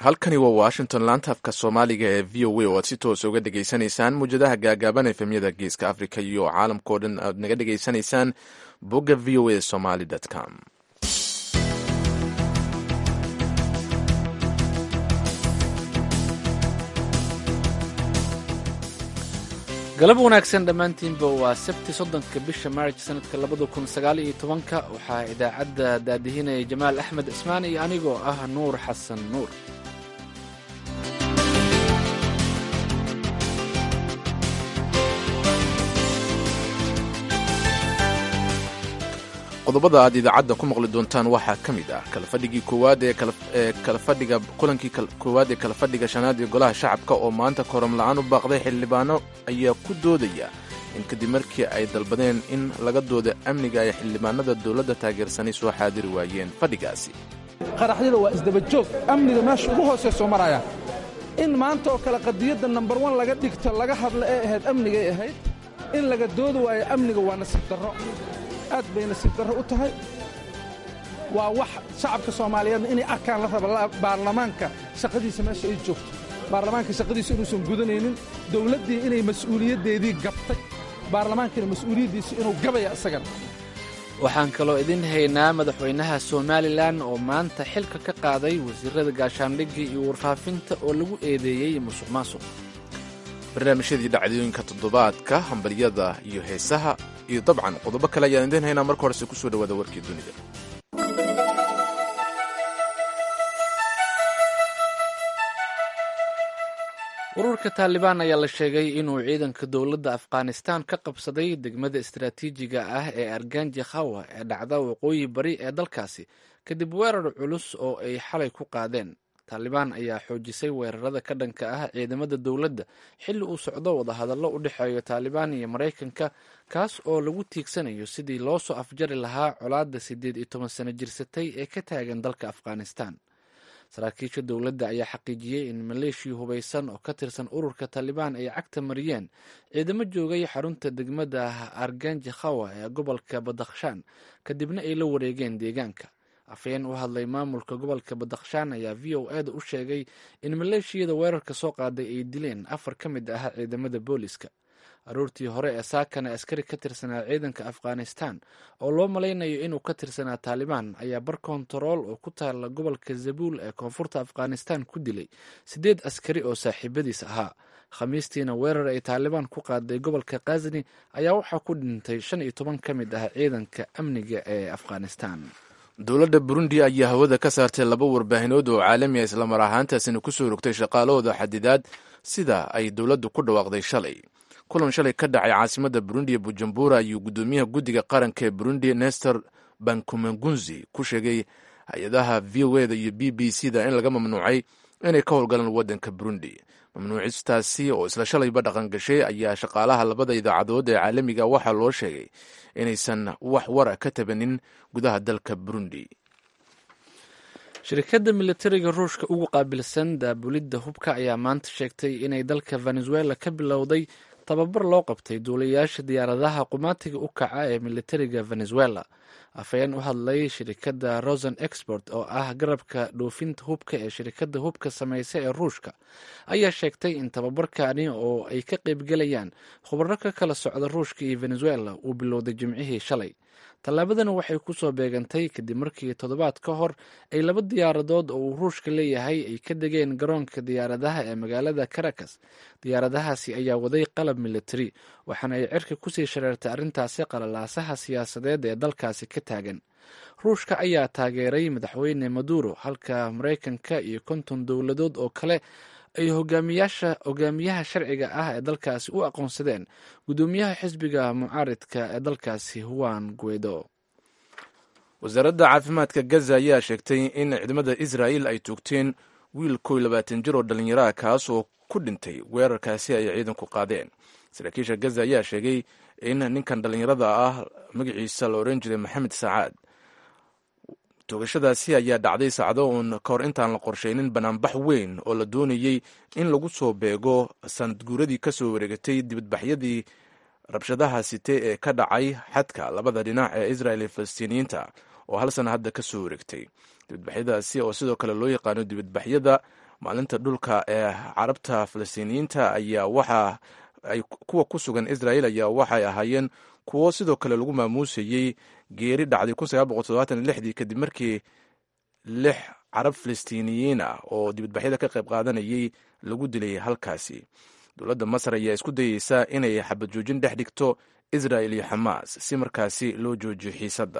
halkani waa washington laanta afka soomaaliga ee v o a oo aad si toos uga dhegaysanaysaan muwjadaha gaagaaban efemyada geeska africa iyo caalamkao dhan aad naga dhegaysanaysaan bogga v o a somaly com galab wanaagsan dhammaantiinba waa sabti soddonka bisha maarj sanadka labada kun sagaal iyo tobanka waxaa idaacadda daadihinaya jamaal axmed cismaan iyo anigoo ah nuur xasan nuur qodobada aad idaacadda ku maqli doontaan waxaa ka mid ah kalafadhigii koowaad ee kalafadhiga kulankii koowaad ee kalafadhiga shanaad ee golaha shacabka oo maanta koram la-aan u baaqday xildhibaano ayaa ku doodaya in kadib markii ay dalbadeen in laga dooda amniga ay xildhibaanada dowladda taageersanay soo xaadiri waayeen fadhigaasi qaraxyada waa isdabajoog amniga meesha ugu hooseysoo maraya in maanta oo kale qadiyadda nambar wan laga dhigto laga hadla ee ahayd amnigay ahayd in laga doodi waayo amniga waa nasiib darro aad bay nasiib darro u tahay waa wax shacabka soomaaliyeedna inay arkaan la raba baarlamaanka shaqadiisa meesha ay joogto baarlamaanka shaqadiisa inuusan gudanaynin dawladdii inay mas'uuliyaddeedii gabtay baarlamaankiina mas'uuliyaddiisa inuu gabaya isagana waxaan kaloo idin haynaa madaxweynaha somalilan oo maanta xilka ka qaaday wasiirada gaashaandhigga iyo warfaafinta oo lagu eedeeyey musuq maasuq barnaamijyadii dhacdooyinka toddobaadka hambalyada iyo heesaha iyo dabcan qodobo kale ayaan idiin haynaa marka horese kusoo dhawaada warkii dunida ururka taalibaan ayaa la sheegay inuu ciidanka dowladda afghanistan ka qabsaday degmada istaraatiijiga ah ee arganji khawa ee dhacda waqooyi bari ee dalkaasi kadib weerar culus oo ay xalay ku qaadeen taalibaan ayaa xoojisay weerarada ka dhanka ah ciidamada dowladda xilli uu socdo wadahadallo u dhexeeyo taalibaan iyo maraykanka kaas oo lagu tiigsanayo sidii loo soo afjari lahaa colaadda siddeed iyo toban sano jirsatay ee ka taagan dalka afghanistan saraakiisha dowladda ayaa xaqiijiyey in maleeshiya hubaysan oo ka tirsan ururka taalibaan ay cagta mariyeen ciidamo joogay xarunta degmada arganji khawa ee gobolka badakhshaan kadibna ay la wareegeen deegaanka afhayeen u hadlay maamulka gobolka badakhshaan ayaa v o eda u sheegay in maleeshiyada weerarka soo qaaday ay dileen afar ka mid ah ciidamada booliska aroortii hore ee saakana askari ka tirsanaa ciidanka afghanistan oo loo malaynayo inuu ka tirsanaa taalibaan ayaa bar kontarool oo ku taala gobolka zabuul ee koonfurta afghanistan ku dilay siddeed askari oo saaxiibadiis ahaa khamiistiina weerar ay taalibaan ku qaaday gobolka khasni ayaa waxaa ku dhintay shan iyo toban ka mid ah ciidanka amniga ee afghanistan dowladda burundi ayaa hawada ka saartay laba warbaahinood oo caalami a islamar ahaantaasina kusoo rogtay shaqaalahooda xadidaad sida ay dowladdu ku dhawaaqday shalay kulan shalay ka dhacay caasimadda burundi ee bujumbura ayuu guddoomiyaha guddiga qaranka ee burundi nestor bankumagunzi ku sheegay hay-adaha v o eda iyo b b c da in laga mamnuucay inay ka howlgalaan waddanka burundi mamnuucistaasi oo isla shalayba dhaqan gashay ayaa shaqaalaha labada idaacadood ee caalamiga waxaa loo sheegay inaysan wax wara ka tabanin gudaha dalka burundi shirkadda militariga ruushka ugu qaabilsan daabulidda hubka ayaa maanta sheegtay inay dalka venezuela ka bilowday tababar loo qabtay duulayaasha diyaaradaha qumaatiga u kaca ee militariga venezuela afhayeen u hadlay shirikadda rosen export oo ah garabka dhoofinta hubka ee shirikadda hubka samaysa ee ruushka ayaa sheegtay in tababarkani oo ay ka qaybgelayaan khubaro ka kala socda ruushka iyo venezuela uu bilowday jimcihii shalay tallaabadana waxay kusoo beegantay kadib markii toddobaad ka hor ay laba diyaaradood oo uu ruushka leeyahay ay ka degeen garoonka diyaaradaha ee magaalada caracas diyaaradahaasi ayaa waday qalab militari waxaana ay cirka kusii shareertay arrintaasi qalalaasaha siyaasadeed ee dalkaasi ka taagan ruushka ayaa taageeray madaxweyne maduro halka maraykanka iyo konton dowladood oo kale ay hogaamiyaasha hogaamiyaha sharciga ah ee dalkaasi u aqoonsadeen guddoomiyaha xisbiga mucaaridka ee dalkaasi huan guedo wasaaradda caafimaadka gaza ayaa sheegtay in ciidamada israa'il ay toogteen wiil kow labaatan jir oo dhallinyaraha kaas oo ku dhintay weerarkaasi ay ciidanku qaadeen saraakiisha gaza ayaa sheegay in ninkan dhallinyarada ah magaciisa la odhan jiray maxamed sacaad toogashadaasi ayaa dhacday saacdo uun ka hor intaan la qorshaynin banaanbax weyn oo la doonayey in lagu soo beego sanadguuradii ka soo wareegatay dibadbaxyadii rabshadaha site ee ka dhacay xadka labada dhinac ee israel iyo falastiiniyiinta oo hal sana hadda ka soo wareegtay dibadbaxyadaasi oo sidoo kale loo yaqaano dibadbaxyada maalinta dhulka ee carabta falastiiniyiinta ayaa waxa ay kuwa ku sugan israel ayaa waxay ahaayeen kuwo sidoo kale lagu maamuusayey geeri dhacday dii kadib markii lix carab falastiiniyiin ah oo dibadbaxyada ka qayb qaadanayay lagu dilay halkaasi dowladda masar ayaa isku dayeysa inay xabad joojin dhex dhigto israel iyo xamaas si markaasi loo joojiyo xiisadda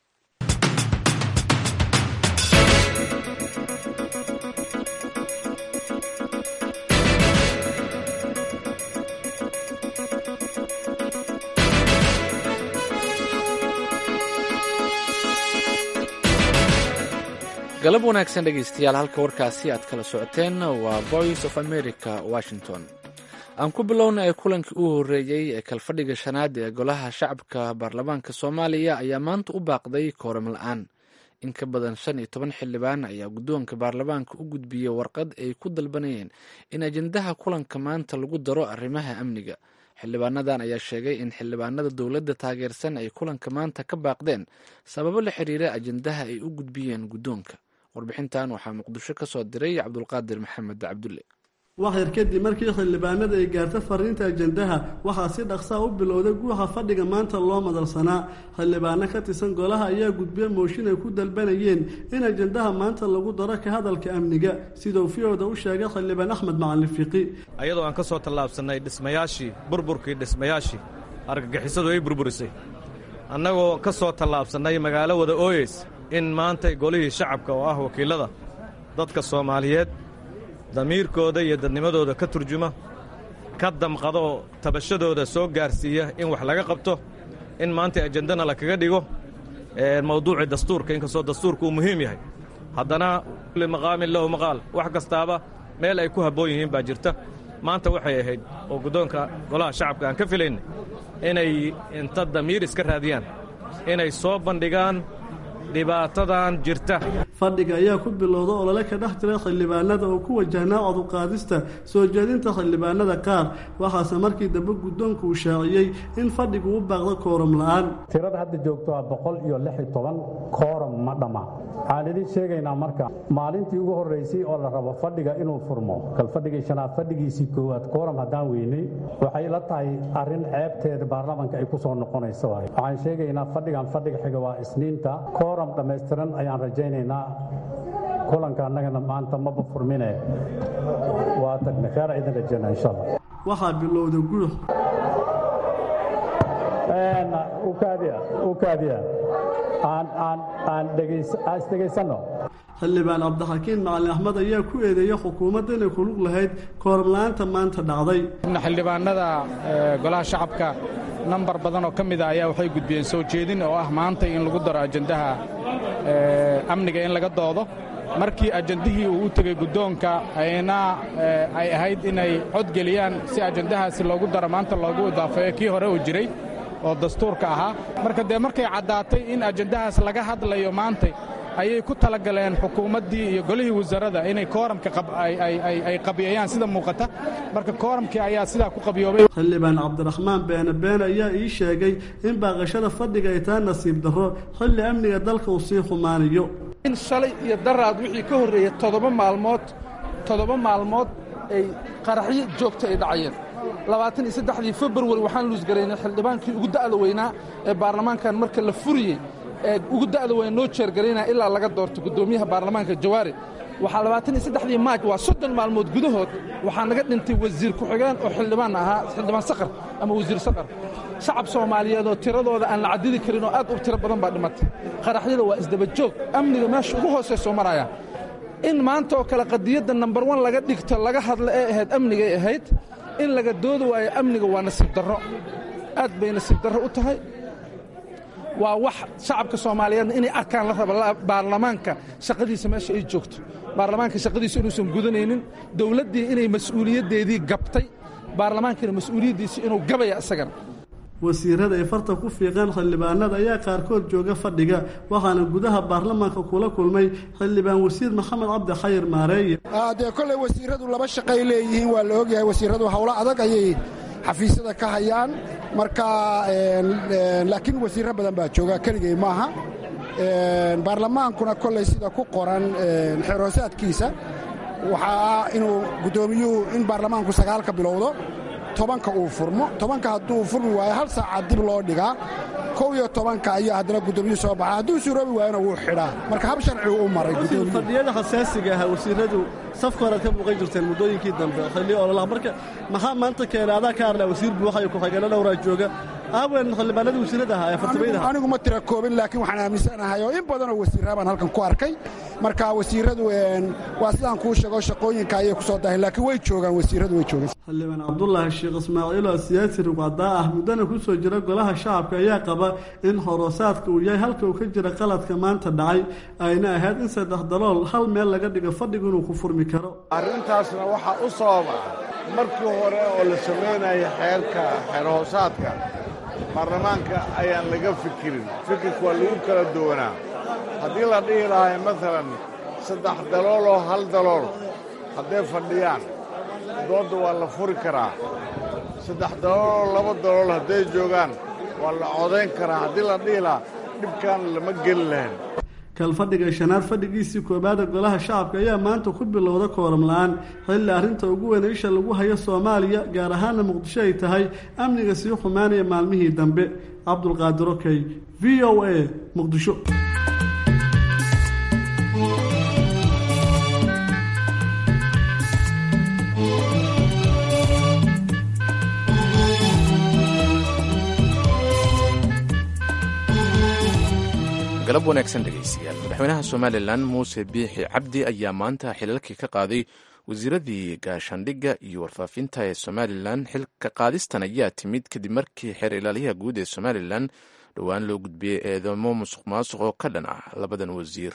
galab wanaagsan dhegaystayaal halka warkaasi aad kala socoteen waa voice of america washington aan ku bilowna ee kulankii u horreeyey ee kalfadhiga shanaad ee golaha shacabka baarlamaanka soomaaliya ayaa maanta u baaqday kooram la-aan in ka badan shan iyo toban xildhibaan ayaa guddoonka baarlamaanka u gudbiyey warqad ay ku dalbanayeen in ajendaha kulanka maanta lagu daro arrimaha amniga xildhibaanadan ayaa sheegay in xildhibaanada dowladda taageersan ay kulanka maanta ka baaqdeen sababo la xiriira ajendaha ay u gudbiyeen guddoonka warbixintan waxaa muqdisho ka soo diray cabdulqaadir maxamed cabdulle waxyar kadib markii xildhibaanada ay gaarta fariinta ajendaha waxaa si dhaqsaa u bilowday guuxa fadhiga maanta loo madalsanaa xildhibaano ka tirsan golaha ayaa gudbiya mooshin ay ku dalbanayeen in ajendaha maanta lagu daro ka hadalka amniga siduu fiyooda u sheegay xildhibaan axmed macalin fiqi ayadoo aan ka soo tallaabsannay dhismayaashii burburkii dhismayaashii argagixisadu ay burburisay annagoo ka soo tallaabsannay magaalo wada ooyeys in maantay golihii shacabka oo ah wakiillada dadka soomaaliyeed damiirkooda iyo dadnimadooda ka turjuma ka damqada oo tabashadooda soo gaarsiiya in wax laga qabto in maanta ajendana lakaga dhigo mawduucii dastuurka inkastoo dastuurka uu muhiim yahay haddana kulli maqaamin lahu maqaal wax kastaaba meel ay ku habboon yihiin baa jirta maanta waxay ahayd oo guddoonka golaha shacabka aan ka filaynay inay inta damiir iska raadiyaan inay soo bandhigaan dhibaatadan jirta fadhiga ayaa ku bilowda olole ka dhex jira xildhibaanada oo ku wajahnaa coduqaadista soo jeedinta xildhibaanada qaar waxaase markii dambe guddoonku uu shaaciyey in fadhigu u baaqdo kooram la'aan tirada hadda joogto waa boqol iyo lix iyo toban kooram ma dhamma waxaan idiin sheegaynaa marka maalintii ugu horraysay oo la rabo fadhiga inuu furmo kal fadhigii shanaad fadhigiisii koowaad kooram haddaan weynay waxay la tahay arrin ceebteeda baarlamanka ay ku soo noqonayso waay waxaan sheegaynaa fadhigan fadhiga xiga waa isniinta kooram dhammaystiran ayaan rajaynaynaa kulanka annagana maanta maba furmine waa tagna kheer idin rajayna insha allah waxaa bilowda guux ukaadiya aan isdhegaysanno xildhibaan cabdixakiin macalin axmed ayaa ku eedeeya xukuumadda inay kulug lahayd kooramla-aanta maanta dhacday xildhibaanada golaha shacabka nambar badan oo ka mida ayaa waxay gudbiyeen soo jeedin oo ah maanta in lagu daro ajendaha amniga in laga doodo markii ajendihii uu u tegey guddoonka ayna ay ahayd inay codgeliyaan si ajendahaasi loogu daro maanta loogu idaafeeyo kii hore uu jiray oo dastuurka ahaa marka dee markay caddaatay in ajendahaas laga hadlayo maantay ayay ku talagaleen xukuumaddii iyo golihii wasaaradda inay kooramka ay qabiyayaan sida muuqata marka kooramkii ayaa sidaa ku qabiyoobay xildhibaan cabdiraxmaan beene beene ayaa ii sheegay in baaqashada fadhiga ay tahay nasiib darro xilli amniga dalka uu sii xumaanayo in shalay iyo daraad wixii ka horreeyey toddoba maalmood toddoba maalmood ay qaraxyo joogta ay dhacayeen labaatan iyo saddexdii februari waxaan luusgaraynay xildhibaankii ugu da'da weynaa ee baarlamaankan marka la furiyey ee ugu da'da weyn noo jeergaraynaya ilaa laga doorto guddoomiyaha baarlamaanka jawaari waxaa labaatan iyo saddexdii maaj waa soddon maalmood gudahood waxaa naga dhintay wasiir ku-xigeen oo xildhibaan ahaa xildhibaan sakar ama wasiir sakar shacab soomaaliyeed oo tiradooda aan la cadidi karin oo aad u tiro badan baa dhimatay qaraxyada waa isdaba joog amniga meesha ugu hooseysoo maraya in maanta oo kale qadiyadda nambar wan laga dhigto laga hadla ee ahayd amnigay ahayd in laga doodi waayo amniga waa nasiib darro aad bay nasiib darro u tahay waa wax shacabka soomaaliyeedna inay arkaan la raba baarlamaanka shaqadiisa meesha ay joogto baarlamaanka shaqadiisa inuusan gudanaynin dowladdii inay mas'uuliyaddeedii gabtay baarlamaankiina mas-uuliyaddiisa inuu gabaya isagana wasiirada ay farta ku fiiqeen xildhibaanada ayaa qaarkood jooga fadhiga waxaana gudaha baarlamaanka kula kulmay xildhibaan wasiir maxamed cabdi khayr maareeye dee kolley wasiiradu laba shaqay leeyihiin waa la ogyahay wasiiradu howlo adag ayay xafiisyada ka hayaan marka laakiin wasiirro badan baa jooga keligay maaha baarlamaankuna kolley sida ku qoran xeroosaadkiisa waxaa ah inuu guddoomiyuhu in baarlamaanku sagaalka bilowdo tobanka uu furmo tobanka hadduu furmi waayo hal saaca dib loo dhigaa kow iyo tobanka ayaa haddana guddoomiyuhu soo baxa hadduu suuroobi waayona wuu xidhaa marka hab sharcigu u maray guddoomiyuhu fadhiyada xasaasiga ahaa wasiiradu safka horead ka muuqan jirteen muddooyinkii dambe xilli ololaha marka maxaa maanta keenay adaa ka hadlaa wasiir buuxa iyo ku-xigeenno dhowraa jooga aawen xildhibaanadii wasiirada ahaa ee fartamayda ahaa anigu ma tira koobin laakiin waxaan aaminsanahay oo in badanoo wasiirraa baan halkan ku arkay marka wasiiradu waa sidaan kuu sheego shaqooyinka ayay ku soo daaheen laakiin way joogaan wasiiradu way joogaan xildhibaan cabdulaahi sheekh ismaaciil oo siyaasi rugcadaa ah muddana ku soo jira golaha shacabka ayaa qaba in horosaadka uu yahay halka uu ka jira qaladka maanta dhacay ayna ahayd in saddex dalool hal meel laga dhigo fadhigu inuu ku furmi karo arrintaasna waxaa u sababa markii hore oo la samaynaya xeerka xeerhoosaadka baarlamaanka ayaan laga fikirin fikirka waa lagu kala duwanaa haddii la dhihi lahay maalan saddex dalool oo hal dalool hadday fadhiyaan doodda waa la furi karaa saddex dalool oo laba dalool hadday joogaan waa la codayn karaa haddii la dhihi lahaa dhibkaan lama geli lahayn kalfadhiga shanaad fadhigiisii koobaada golaha shacabka ayaa maanta ku bilowda kooram la-aan xilli arrinta ugu weyn isha lagu hayo soomaaliya gaar ahaana muqdisho ay tahay amniga sii xumaanaya maalmihii dambe cabdulqaadir okey v o a muqdisho galab wanaagsan dhegaystayaal madaxweynaha somalilan muuse biixi cabdi ayaa maanta xilalkii ka qaaday wasiiradii gaashaandhigga iyo warfaafinta ee somalilan xilka qaadistan ayaa timid kadib markii xeer ilaaliyaha guud ee somalilan dhowaan loo gudbiyey eedamo musuq maasuq oo ka dhan ah labadan wasiir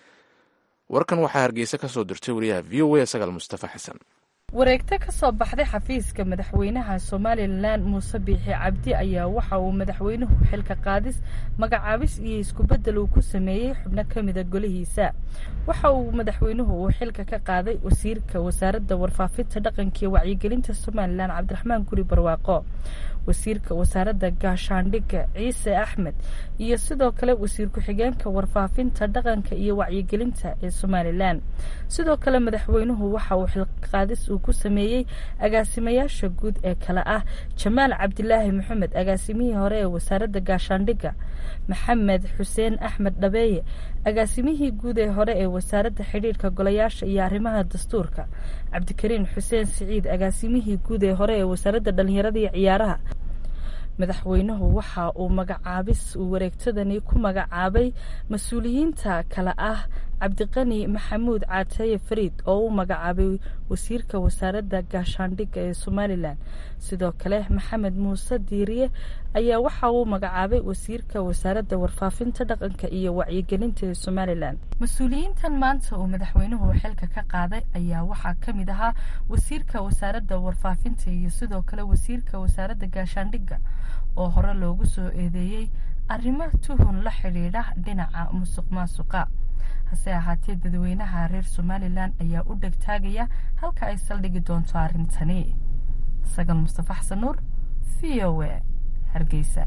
warkan waxaa hargeysa ka soo dirtay wariyaha v o a sagaal mustafa xasan wareegto ka soo baxday xafiiska madaxweynaha somalilan muuse biixi cabdi ayaa waxa uu madaxweynuhu xilka qaadis magacaabis iyo iskubeddel uu ku sameeyey xubno ka mida golihiisa waxa uu madaxweynuhu uu xilka ka qaaday wasiirka wasaaradda warfaafinta dhaqanka iyo wacyigelinta somalilan cabdiraxmaan guri barwaaqo wasiirka wasaaradda gaashaandhigga ciise axmed iyo sidoo kale wasiir ku-xigeenka warfaafinta dhaqanka iyo wacyigelinta ee somalilan sidoo kale madaxweynuhu waxa uu xilqaadis uu ku sameeyey agaasimayaasha guud ee kale ah jamaal cabdilaahi maxamed agaasimihii hore ee wasaaradda gaashaandhigga maxamed xuseen axmed dhabeeye agaasimihii guud ee hore ee wasaaradda xidhiirka golayaasha iyo arrimaha dastuurka cabdikariin xuseen siciid agaasimihii guud ee hore ee wasaaradda dhallinyarada iyo ciyaaraha madaxweynuhu waxa uu magacaabis uu wareegtadani ku magacaabay mas-uuliyiinta kale ah cabdiqani maxamuud caataye fariid oo u magacaabay wasiirka wasaaradda gaashaandhigga ee somalilan sidoo kale maxamed muuse diiriye ayaa waxa uu magacaabay wasiirka wasaaradda warfaafinta dhaqanka iyo wacyigelinta ee somalilan mas-uuliyiintan maanta uu madaxweynuhu xilka ka qaaday ayaa waxaa ka mid ahaa wasiirka wasaaradda warfaafinta iyo sidoo kale wasiirka wasaaradda gaashaandhigga oo hore loogu soo eedeeyey arrimo tuhun la xidhiidha dhinaca musuq maasuqa hase ahaatee dadweynaha reer somalilan ayaa u dhegtaagaya halka ay saldhigi doonto arrintani sagal mustafa xasan nuur v o a hargeysa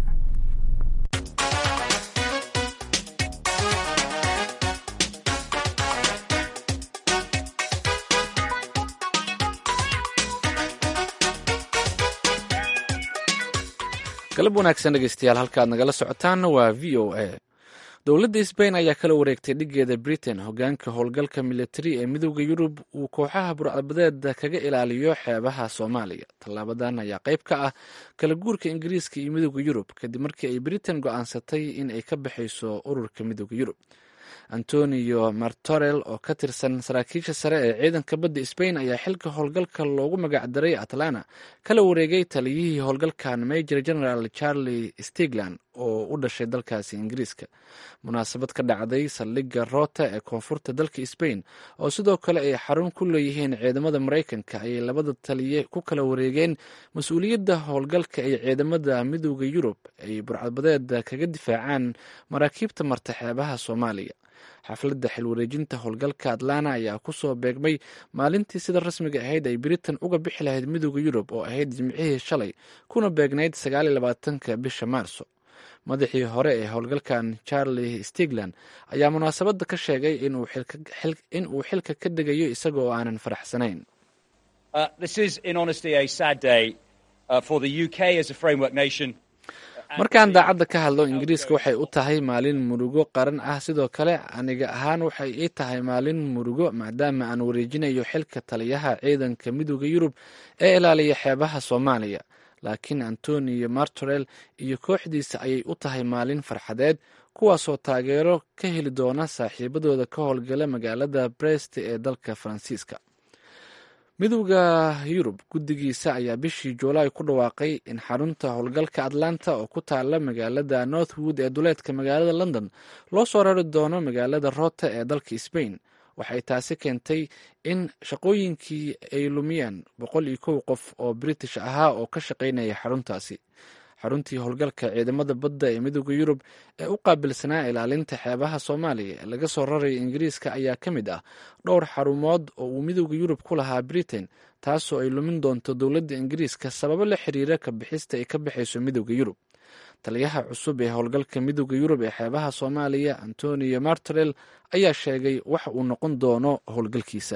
galab wanaagsan dhegeystayaal halkaad nagala socotaanna waa v o a dowladda sbain ayaa kala wareegtay dhigeeda britain hogaanka howlgalka militari ee midooda yurub uu kooxaha burcadbadeeda kaga ilaaliyo xeebaha soomaaliya tallaabadan ayaa qayb ka ah kala guurka ingiriiska iyo midooda yurub kadib markii ay britain go-aansatay in ay ka baxayso ururka midooda yurub antonio martorel oo ka tirsan saraakiisha sare ee ciidanka badda sbain ayaa xilka howlgalka loogu magacdaray atlanta kala wareegay taliyihii howlgalkan major general charlie stigland oo u dhashay dalkaasi ingiriiska munaasabad ka dhacday saldhigga rota ee koonfurta dalka sbain oo sidoo kale ay xarun ku leeyihiin ciidamada maraykanka ayay labada taliye ku kala wareegeen mas-uuliyadda howlgalka ee ciidamada midooda yurub ay burcadbadeeda kaga difaacaan maraakiibta marta xeebaha soomaaliya xafladda xilwareejinta howlgalka atlanta ayaa kusoo beegmay maalintii sida rasmiga ahayd ay britain uga bixi lahayd midooda yurub oo ahayd jimcihii shalay kuna beegnayd sagaaliyolabaatanka bisha maarso madaxii hore ee howlgalkan charlie stigland ayaa munaasabadda ka sheegay in uu xilka ka degayo isaga oo aanan faraxsanayn markaan daacadda ka hadlo ingiriiska waxay u tahay maalin murugo qaran ah sidoo kale aniga ahaan waxay ii tahay maalin murugo maadaama aan wareejinayo xilka taliyaha ciidanka midooda yurub ee ilaaliya xeebaha soomaaliya laakiin antonio martorel iyo kooxdiisa ayay u tahay maalin farxadeed kuwaasoo taageero ka heli doona saaxiibadooda ka howlgala magaalada brest ee dalka faransiiska midowda yurub guddigiisa ayaa bishii juulaay ku dhawaaqay in xarunta howlgalka atlanta oo ku taala magaalada northwood ee duleedka magaalada london loo soo rari doono magaalada rota ee dalka sbain waxay taasi keentay in shaqooyinkii ay lumiyeen boqol iyo kow qof oo british ahaa oo ka shaqaynaya xaruntaasi xaruntii howlgalka ciidamada badda ee midooda yurub ee u qaabilsanaa ilaalinta xeebaha soomaaliya ee laga soo raraya ingiriiska ayaa ka mid ah dhowr xarumood oo uu midooda yurub ku lahaa britain taasoo ay lumin doonto dowladda ingiriiska sababo la xiriira ka bixista ay ka baxayso midooda yurub taliyaha cusub ee howlgalka midooda yurub ee xeebaha soomaaliya antonio martorel ayaa sheegay waxa uu noqon doono howlgalkiisa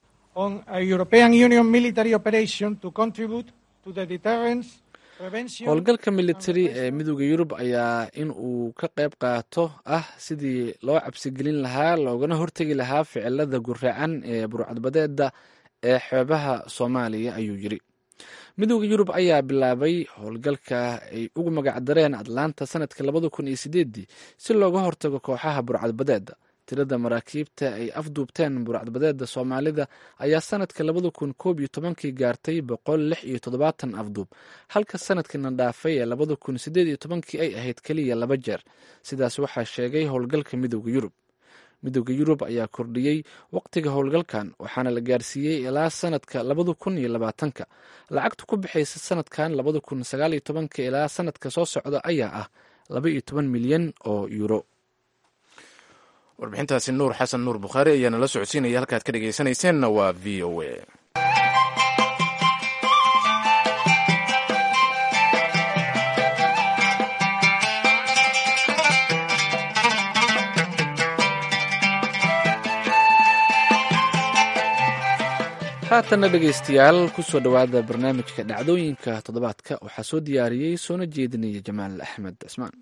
howlgalka militari ee midooda yurub ayaa in uu ka qayb qaato ah sidii loo cabsigelin lahaa loogana hortegi lahaa ficilada guraacan ee burcadbadeeda ee xeebaha soomaaliya ayuu yiri midooda yurub ayaa bilaabay howlgalka ay ugu magacdareen atlanta sanadka labada kun iyo sideedii si looga hortago kooxaha burcadbadeeda tirada maraakiibta ay afduubteen burcadbadeeda soomaalida ayaa sanadka labada kun koob iyo tobankii gaartay boqol lix iyo toddobaatan afduub halka sanadkiina dhaafay ee labada kun sideed iyo tobankii ay ahayd keliya laba jeer sidaas waxaa sheegay howlgalka midooda yurub midooda yurub ayaa kordhiyey waqtiga howlgalkan waxaana la gaarsiiyey ilaa sanadka labada kun iyo labaatanka lacagta ku bixaysa sanadkan labada kun sagaal iyo tobanka ilaa sanadka soo socda ayaa ah laba iyo toban milyan oo yuuro warbixintaasi nuur xasan nuur bukhaari ayaa nala socodsiinaya halkaad ka dhegaysanayseena waa v o a haatanna dhegaystayaal kusoo dhowaada barnaamijka dhacdooyinka toddobaadka waxaa soo diyaariyey soona jeedinaya jamaal axmed cismaan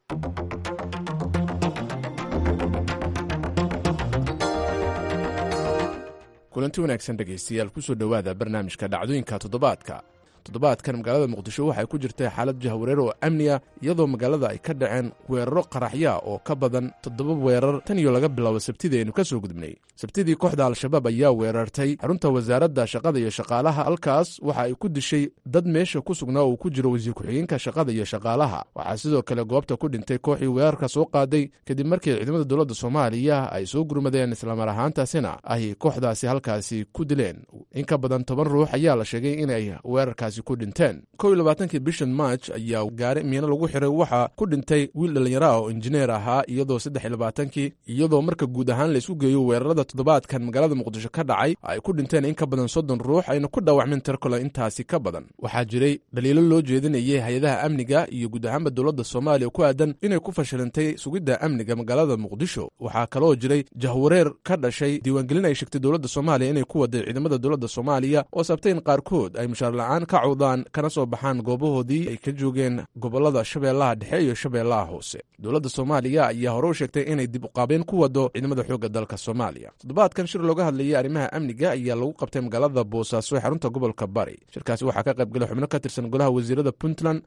kulanti wanaagsan dhegaystayaal kusoo dhowaada barnaamijka dhacdooyinka toddobaadka toddobaadkan magaalada muqdisho waxay ku jirtay xaalad jahwareer oo amniya iyadoo magaalada ay ka dhaceen weeraro qaraxya oo ka badan toddoba weerar tan iyo laga bilaabo sabtidii aynu ka soo gudubnay sabtidii kooxda al-shabaab ayaa weerartay xarunta wasaaradda shaqada iyo shaqaalaha halkaas waxa ay ku dishay dad meesha ku sugnaa uu ku jiro wasiir ku-xigeenka shaqada iyo shaqaalaha waxaa sidoo kale goobta ku dhintay kooxii weerarka soo qaaday kadib markii ciidamada dowladda soomaaliya ay soo gurmadeen islamar ahaantaasina ay kooxdaasi halkaasi ku dileen in ka badan toban ruux ayaa la sheegay inay weerarkaasi ku dhinteen kow iyo labaatankii bishan march ayaa gaari miino lagu xiray waxaa ku dhintay wiil dhallinyaro ah oo injineer ahaa iyadoo saddex iyo labaatankii iyadoo marka guud ahaan laysku geeyo weerarada toddobaadkan magaalada muqdisho ka dhacay ay ku dhinteen in ka badan soddon ruux ayna ku dhaawacmeen tirkole intaasi ka badan waxaa jiray dhaliilo loo jeedinayay hay-adaha amniga iyo guud ahaanba dowladda soomaaliya ku aadan inay ku fashilantay sugidda amniga magaalada muqdisho waxaa kaloo jiray jahwareer ka dhashay diiwaangelin ay sheegtay dowladda soomaaliya inay ku waday ciidamada dowladda soomaaliya oo sabtay in qaarkood ay mushaar la-aan ka cawdaan kana soo baxaan goobahoodii ay ka joogeen gobolada shabeellaha dhexe iyo shabeellaha hoose dowladda soomaaliya ayaa hore u sheegtay inay dib uqaabeen ku wado ciidamada xoogga dalka soomaaliya toddobaadkan shir looga hadlayay arrimaha amniga ayaa lagu qabtay magaalada boosaaso ee xarunta gobolka bari shirkaasi waxaa ka qayb galay xubno ka tirsan golaha wasiirada puntland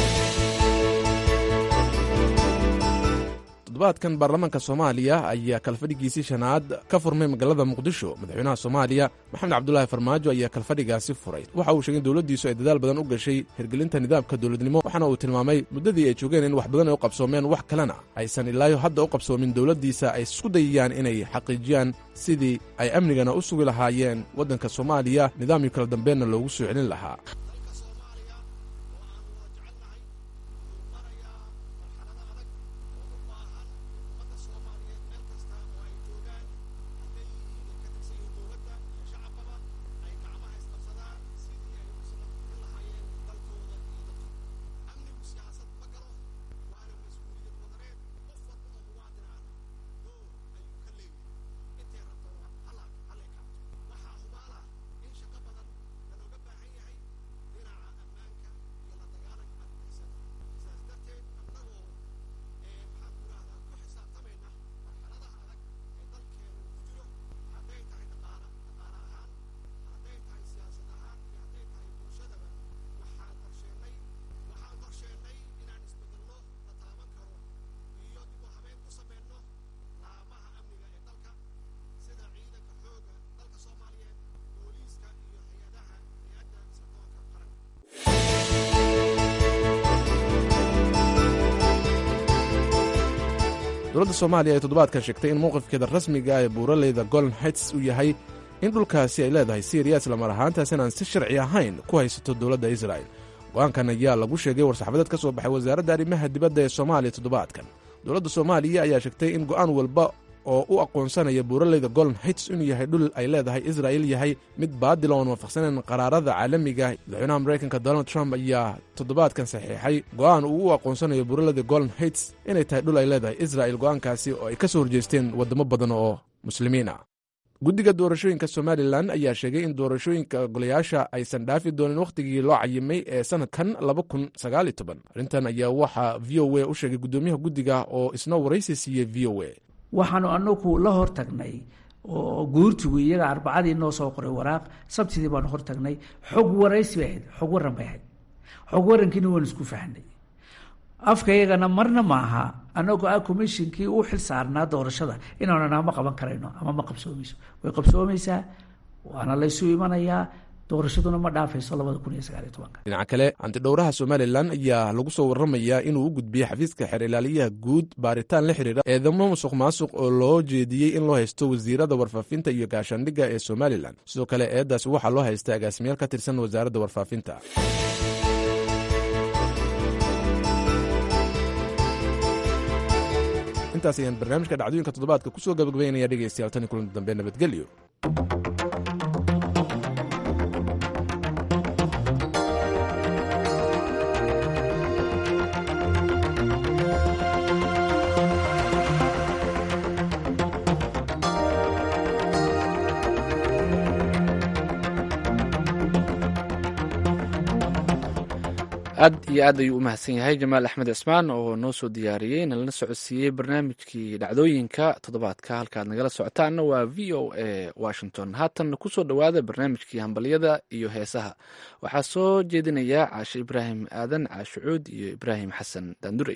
toddobaadkan baarlamaanka soomaaliya ayaa kalfadhigiisii shanaad ka furmay magaalada muqdisho madaxweynaha soomaaliya maxamed cabdulaahi farmaajo ayaa kalfadhigaasi furay waxa uu sheegay in dowladdiisu ay dadaal badan u gashay hirgelinta nidaamka dowladnimo waxaana uu tilmaamay muddadii ay joogeen in wax badan ay u qabsoomeen wax kalena aysan ilaayo hadda u qabsoomin dowladdiisa ay isku dayayaan inay xaqiijiyaan sidii ay amnigana u sugi lahaayeen waddanka soomaaliya nidaamyo kala dambeenna loogu soo celin lahaa dowladda soomaaliya ay toddobaadkan sheegtay in mowqifkeeda rasmiga ee buuraleyda golden heights uu yahay in dhulkaasi ay leedahay syriya islamar ahaantaas inaan si sharci ahayn ku haysato dowladda israa'el go-aankan ayaa lagu sheegay war-saxaafadeed ka soo baxay wasaaradda arrimaha dibadda ee soomaaliya toddobaadkan dowladda soomaaliya ayaa sheegtay in go'aan walba oo u aqoonsanaya buuraleyda golden heights inuu yahay dhul ay leedahay israa'il yahay mid baadila oon waafaqsanayn qaraarada caalamiga madaxweynaha maraykanka donald trump ayaa toddobaadkan saxiixay go'aan uu u aqoonsanayo buuraleyda golden heights inay tahay dhul ay leedahay israa'il go'aankaasi oo ay ka soo horjeesteen waddamo badan oo muslimiin ah guddiga doorashooyinka somalilan ayaa sheegay in doorashooyinka golayaasha aysan dhaafi doonin wakhtigii loo cayimay ee sannadkan arrintan ayaa waxaa v o a u sheegay guddoomiyaha guddiga oo isna waraysi siiyey v o a waxaanu anagu la hortagnay oo guurtigu iyaga arbacadii noo soo qoray waraaq sabtidii baanu hortagnay xog waraysi bay ahayd xog waran bay ahayd xog warankiina waanu isku fahnay afkaygana marna maaha anagoo ah commishinkii u xil saarnaa doorashada inaanana ma qaban karayno ama ma qabsoomayso way qabsoomaysaa waana laysu imanayaa doorashaduna ma dhaafayso labada kun iyo sagaaliyo tobanka dhinaca kale antidhowraha somalilan ayaa lagu soo warramayaa inuu u gudbiyey xafiiska xeer ilaaliyaha guud baaritaan la xiriira eedamo musuq maasuq oo loo jeediyey in loo haysto wasiirada warfaafinta iyo gaashaandhigga ee somalilan sidoo kale eeddaasi waxaa loo haystay agaasimayaal ka tirsan wasaaradda warfaafinta intaas ayaan barnaamijka dhacdooyinka toddobaadka ku soo gabagabaynaya dhegaystayaal tan iyo kulanti dambe nabadgelyo aad iyo aad ayuu u mahadsan yahay jamaal axmed cismaan oo noo soo diyaariyey nalana socodsiiyey barnaamijkii dhacdooyinka toddobaadka halkaad nagala socotaanna waa v o a washington haatan kusoo dhowaada barnaamijkii hambalyada iyo heesaha waxaa soo jeedinaya caashe ibraahim aadan caashucuud iyo ibraahim xasan daandurey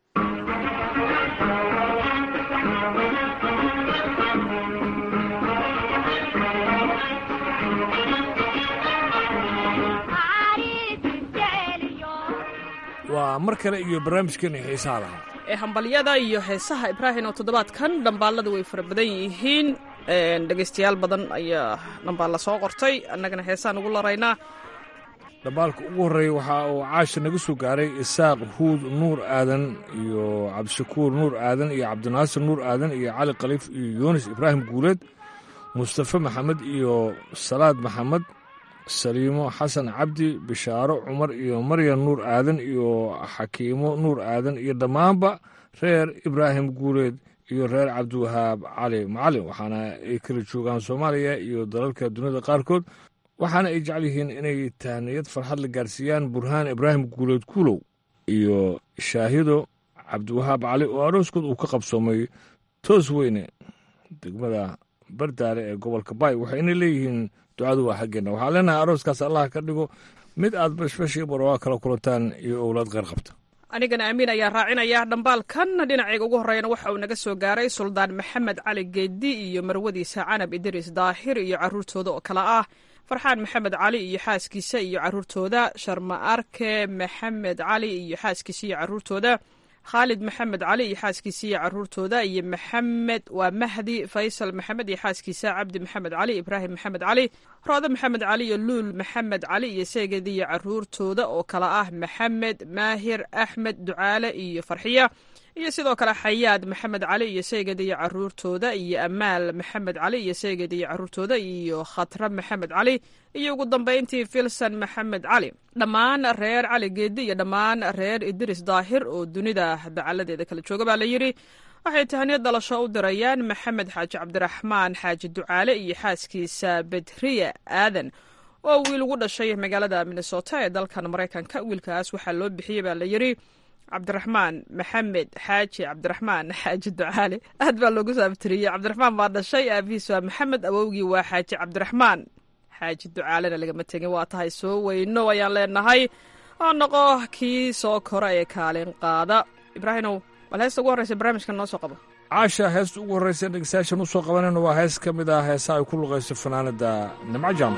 waa mar kale iyo barnaamijkeena xiisaha lahaa ee hambalyada iyo heesaha ibraahim oo toddobaadkan dhambaallada way fara badan yihiin dhegaystayaal badan ayaa dhambaalla soo qortay annagana heesaan ugu laraynaa dhambaalka ugu horreeya waxa uu caasha naga soo gaaray isaaq huud nuur aadan iyo cabdishakuur nuur aadan iyo cabdinaasir nuur aadan iyo cali khaliif iyo yuunis ibraahim guuleed mustafe maxamed iyo salaad maxamed saliimo xasan cabdi bishaaro cumar iyo maryan nuur aadan iyo xakiimo nuur aadan iyo dhammaanba reer ibraahim guuleed iyo reer cabdiwahaab cali macalin waxaana ay kala joogaan soomaaliya iyo dalalka duniyada qaarkood waxaana ay jecel yihiin inay tahniyad farxad la gaarsiiyaan burhaan ibraahim guuleed kuulow iyo shaahido cabdiwahaab cali oo arooskood uu ka qabsoomay toos weyne degmada bardaale ee gobolka baay waxayna leeyihiin ducadu waa xaggeenna waxaa leenahay arooskaas allah ka dhigo mid aad bashbashii barwaa kala kulantaan iyo owlaad qeyr qabta anigana amiin ayaa raacinaya dhambaalkan dhinacayga ugu horreeyana waxa uu naga soo gaaray suldaan maxamed cali geedi iyo marwadiisa canab idriis daahir iyo carruurtooda oo kale ah farxaan maxamed cali iyo xaaskiisa iyo carruurtooda sharma arke maxamed cali iyo xaaskiisa iyo carruurtooda khaalid maxamed cali iyo xaaskiisa iyo carruurtooda iyo maxamed waa mahdi faysal maxamed iyo xaaskiisa cabdi maxamed cali ibraahim maxamed cali roode maxamed cali iyo luul maxamed cali iyo seegedi iyo carruurtooda oo kale ah maxamed maahir axmed ducaale iyo farxiya iyo sidoo kale xayaad maxamed cali iyo seegedi iyo carruurtooda iyo amaal maxamed cali iyo seegedi iyo carruurtooda iyo khatra maxamed cali iyo ugu dambayntii filson maxamed cali dhammaan reer cali geedi iyo dhammaan reer idris daahir oo dunida dacaladeeda kala jooga baa la yidhi waxay tahaniyad dhalasho u dirayaan maxamed xaaji cabdiraxmaan xaaji ducaale iyo xaaskiisa bedriya aadan oo wiil ugu dhashay magaalada minnesota ee dalkan maraykanka wiilkaas waxaa loo bixiyey baa la yidhi cabdiraxmaan maxamed xaaji cabdiraxmaan xaaji ducaale aad baa loogu saabtiriyey cabdiraxmaan baa dhashay aabihiis waa maxamed awowgii waa xaaji cabdiraxmaan xaaji ducaalena lagama tegin waa tahay soo weyno ayaan leenahay oo noqo kii soo kora ee kaalin qaada ibraahimow bal heesta ugu horreysa barnaamijkan noo soo qabo caasha heesta ugu horreysa dhegeystayaashan u soo qabanayna waa hees ka mid ah heesaha ay ku luqayso fanaanada nimco jaam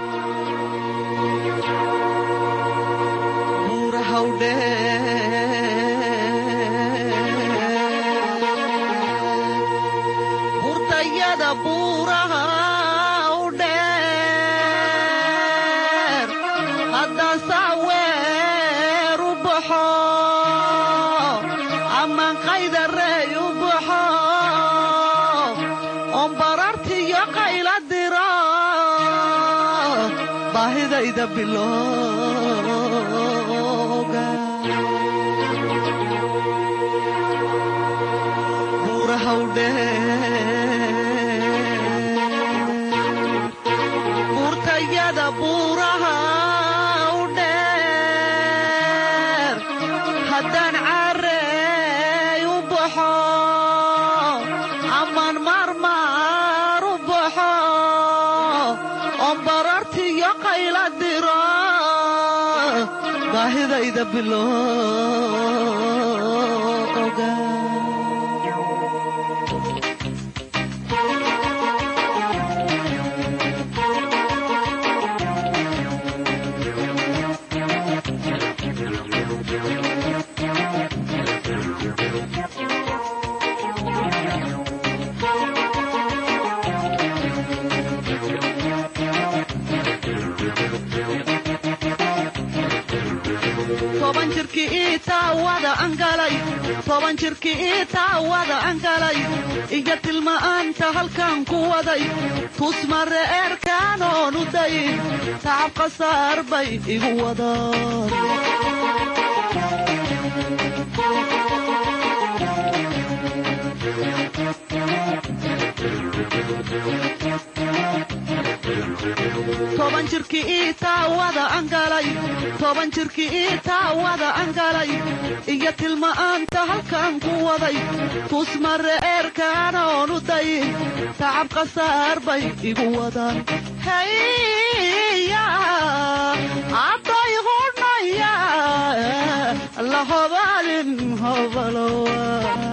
burtayada buuraha u dheer haddaan sacweer u baxo amaan qaydarey u baxo oon barartiyo qayla diro baahidayda bilooga buuraha u burtayada buuraha u dheer haddaan caarey u baxo amaan maarmaar u baxo oon barartiyo qayla diro baahidayda bilooga toban jirkii ii taawada angalay toban jirkii ii taawada angalay iyo tilma'aanta halkan ku waday tusmare eerkaanoon u dayin tacab khasaar bay igu wadaan toban jirkii ii taawada angalay toban jirkii ii taawada angalay iyo tilma'aanta halkan ku waday tusmare eerkaanoon u dayin tacab khasaar bay igu wadaan haya abday hudhnaya la hobaalin hobalowa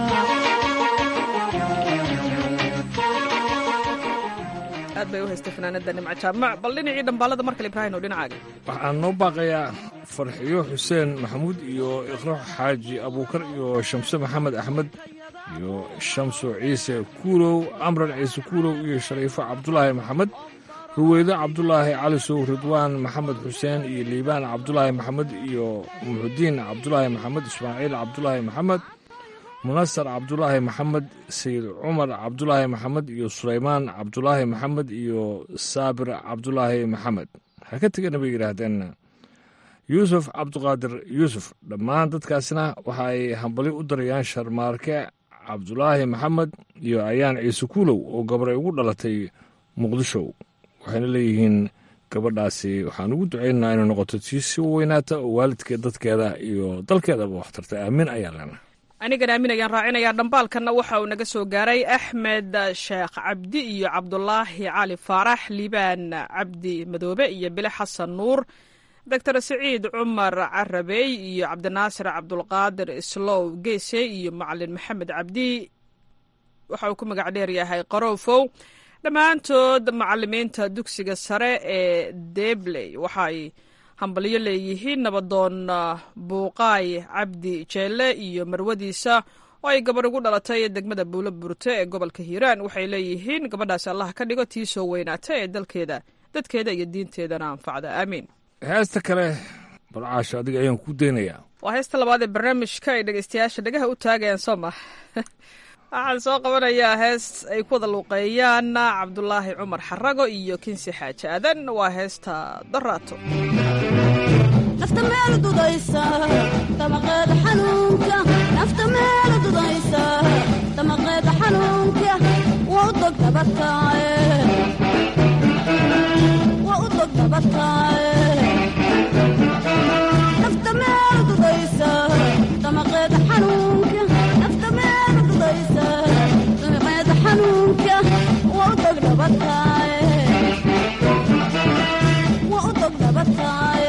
aad bay u haystay fanaanada nimco jaamac bal dhinacii dhambaalada markale ibraahim oo dhinacaaga waxaan noo baaqayaa farxiyo xuseen maxamuud iyo iqro xaaji abuukar iyo shamse maxamed axmed iyo shamso ciise kuulow amran ciise kuulow iyo shariifo cabdulaahi maxamed ruweydo cabdulaahi calisow ridwaan maxamed xuseen iyo liibaan cabdulaahi maxamed iyo muxudiin cabdulaahi maxamed ismaaciil cabdulaahi maxamed munasar cabdulaahi maxamed sayid cumar cabdulaahi maxamed iyo sulaymaan cabdulaahi maxamed iyo saabir cabdulaahi maxamed ha ka tegana bay yidhaahdeen yuusuf cabduqaadir yuusuf dhammaan dadkaasna waxa ay hambali u darayaan sharmaarke cabdulaahi maxamed iyo ayaan ciise kuulow oo gabaray ugu dhalatay muqdisho waxayna leeyihiin gabadhaasi waxaan ugu ducaynaynaa inay noqoto tii si weynaata oo waalidkeed dadkeeda iyo dalkeedaba waxtarta aamin ayaa lena anigan aamin ayaan raacinayaa dhambaalkanna waxa uu naga soo gaaray axmed sheekh cabdi iyo cabdulaahi cali faarax liibaan cabdi madoobe iyo bile xasan nuur doctor siciid cumar carabey iyo cabdinaasir cabdulqaadir islow geese iyo macalin maxamed cabdi waxa uu ku magac dheer yahay qaroofow dhammaantood macalimiinta dugsiga sare ee debley waxaay hambalyo leeyihiin nabadoon buuqaay cabdi jeelle iyo marwadiisa oo ay gabarh ugu dhalatay degmada buulo burte ee gobolka hiiraan waxay leeyihiin gabadhaasi allah ka dhigo tii soo weynaata ee dalkeeda dadkeeda iyo diinteedana anfacda aamiin heesta kale balcaasho adiga ayaan ku daynayaa waa heesta labaad ee barnaamijka ay dhegeystayaasha dhagaha u taagayaan soo ma waxaan soo qabanayaa hees ay ku wada luuqeeyaan cabdulaahi cumar xarago iyo kinsi xaaji aadan waa heesta daraato nafta meel dudaysa damaqeeda xanuunka nafta meel dudaysa damaqeeda xanuunka waa u dog dabataaye waa u dog dabataaye nafta meel dudaysa damaqeeda xanuunka nafta meel dudaysa damaqeeda xanuunka waa u dog dabataaye waa u dog dabataaye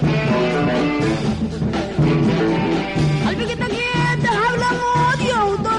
qalbiga dhageeda hawlamoodyow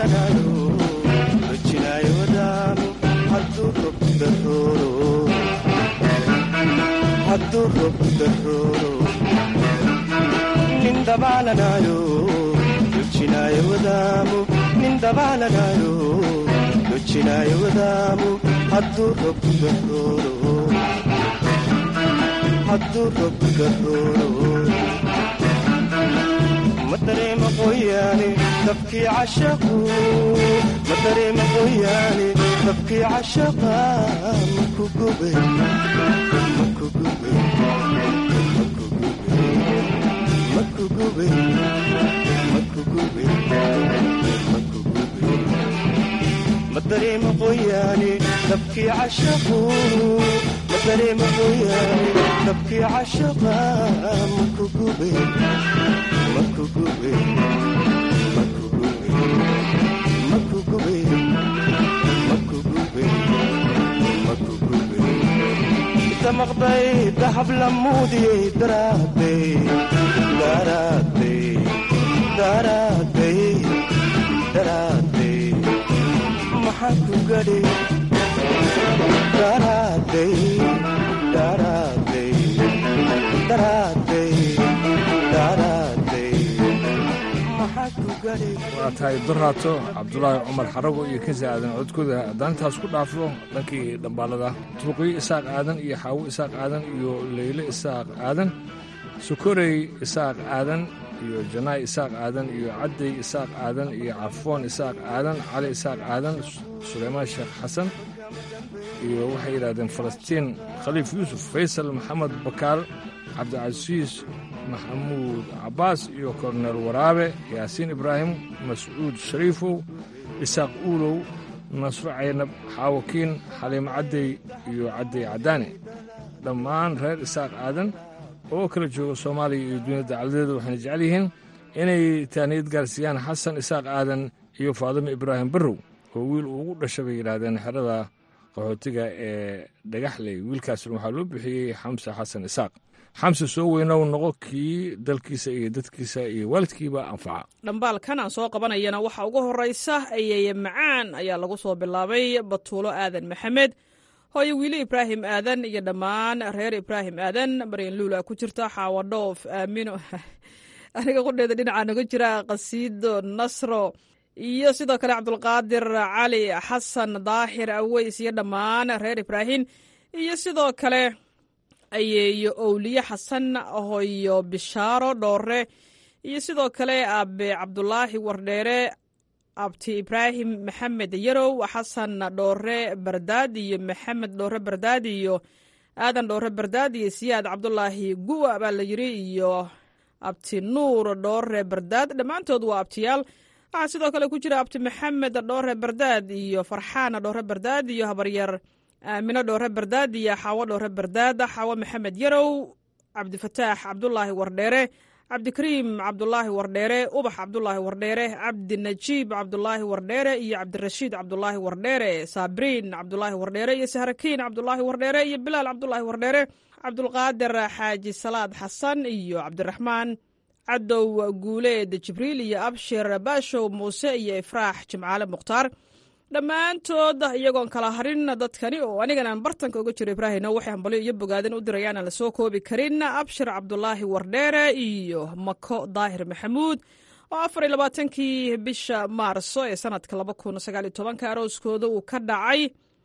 dabaalanayo rojinaayo wadaamo hadduu robku darooro hadduu robku darooro nin dabaalanayo rojinaayo wadaamo nin dabaalanayo rojinaayo wadaamo hadduu robku darooro hadduu robku darooro ma dareema qoyaane dabkii cashaqu ma dareema qoyaane dabkii cashaqa maku gube maku gube maku gube maku gube maku gube ma dareema qoyaane dabkii cashaqu ma dareema qoyaane dabkii cashaqa maku gube maku gube maku gube maku gube maku gube maku gube damaqday dahab lamuudiyey daraaday daraaday daraaday daraaday maxaa ku gadhay daraaday daraaday daraaday daraaday maxaa ku gadhay waa tahay doraato cabdulaahi cumar xarago iyo kansi aadan codkooda haddaan intaas ku dhaafo dhankii dhambaalada tuuqiyo isaaq aadan iyo xaawo isaaq aadan iyo leyle isaaq aadan sokorey isaaq aadan iyo janaay isaaq aadan iyo cadday isaaq aadan iyo cafoon isaaq aadan cali isaaq aadan suleymaan sheekh xasan iyo waxay yidhahdeen falastiin khaliif yuusuf faysal maxamed bakaal cabdicasiis maxamuud cabbaas iyo korneel waraabe yaasiin ibraahim mascuud shariifow isaaq uulow nasro caynab xaawakiin xaliimo caddey iyo caddey caddaane dhammaan reer isaaq aadan oo kala jooga soomaaliya iyo duniyada dacaladeeda waxayna jecel yihiin inay taaniyad gaarsiiyaan xasan isaaq aadan iyo faadimo ibraahim barrow oo wiil ugu dhasha bay yidhaahdeen xerada qaxootiga ee dhagaxley wiilkaasna waxaa loo bixiyey xamse xasan isaaq xamse soo weynow noqo kii dalkiisa iyo dadkiisa iyo waalidkiiba anfaca dhambaalkan aan soo qabanayana waxaa ugu horraysa ayeeye macaan ayaa lagu soo bilaabay batuulo aadan maxamed hooyo wiili ibraahim aadan iyo dhammaan reer ibraahim aadan maryan luula ku jirta xaawo dhoof aamino aniga qudheeda dhinacaa naga jira qasiido nasro iyo sidoo kale cabdulqaadir cali xasan daahir aweys iyo dhammaan reer ibraahim iyo sidoo kale ayeeyo owliye xasan hoyo bishaaro dhoore iyo sidoo kale aabe cabdulaahi wardheere abti ibraahim maxamed yarow xasan dhoore bardaad iyo maxamed dhoore bardaad iyo aadan dhoore bardaad iyo siyaad cabdulaahi guwa baa la yiri iyo abti nuur dhoore bardaad dhammaantood waa abtiyaal waxaa sidoo kale ku jira abti maxamed dhoore bardaad iyo farxaan dhoore bardaad iyo habaryar aamino dhoore bardaad iyo xaawo dhoore bardaad xaawo maxamed yarow cabdifataax cabdulaahi wardheere cabdikariim cabdulaahi wardheere ubax cabdulaahi wardheere cabdinajiib cabdulaahi wardheere iyo cabdirashiid cabdulaahi wardheere saabriin cabdulaahi wardheere iyo sahrakiin cabdulaahi wardheere iyo bilaal cabdulaahi wardheere cabdulqaadir xaaji salaad xasan iyo cabdiraxmaan cadow guuleed jibriil iyo abshir baashow muuse iyo ifraax jimcaale mukhtaar dhammaantood iyagoon kala harin dadkani oo aniganaan bartanka uga jiro ibraahino waxay hambalyo iyo bogaadin u dirayaan aan la soo koobi karin abshir cabdulaahi wardheere iyo mako daahir maxamuud oo afar iyo labaatankii bisha maarso ee sanadka laba kun sagaal iyo tobanka arooskooda uu ka dhacay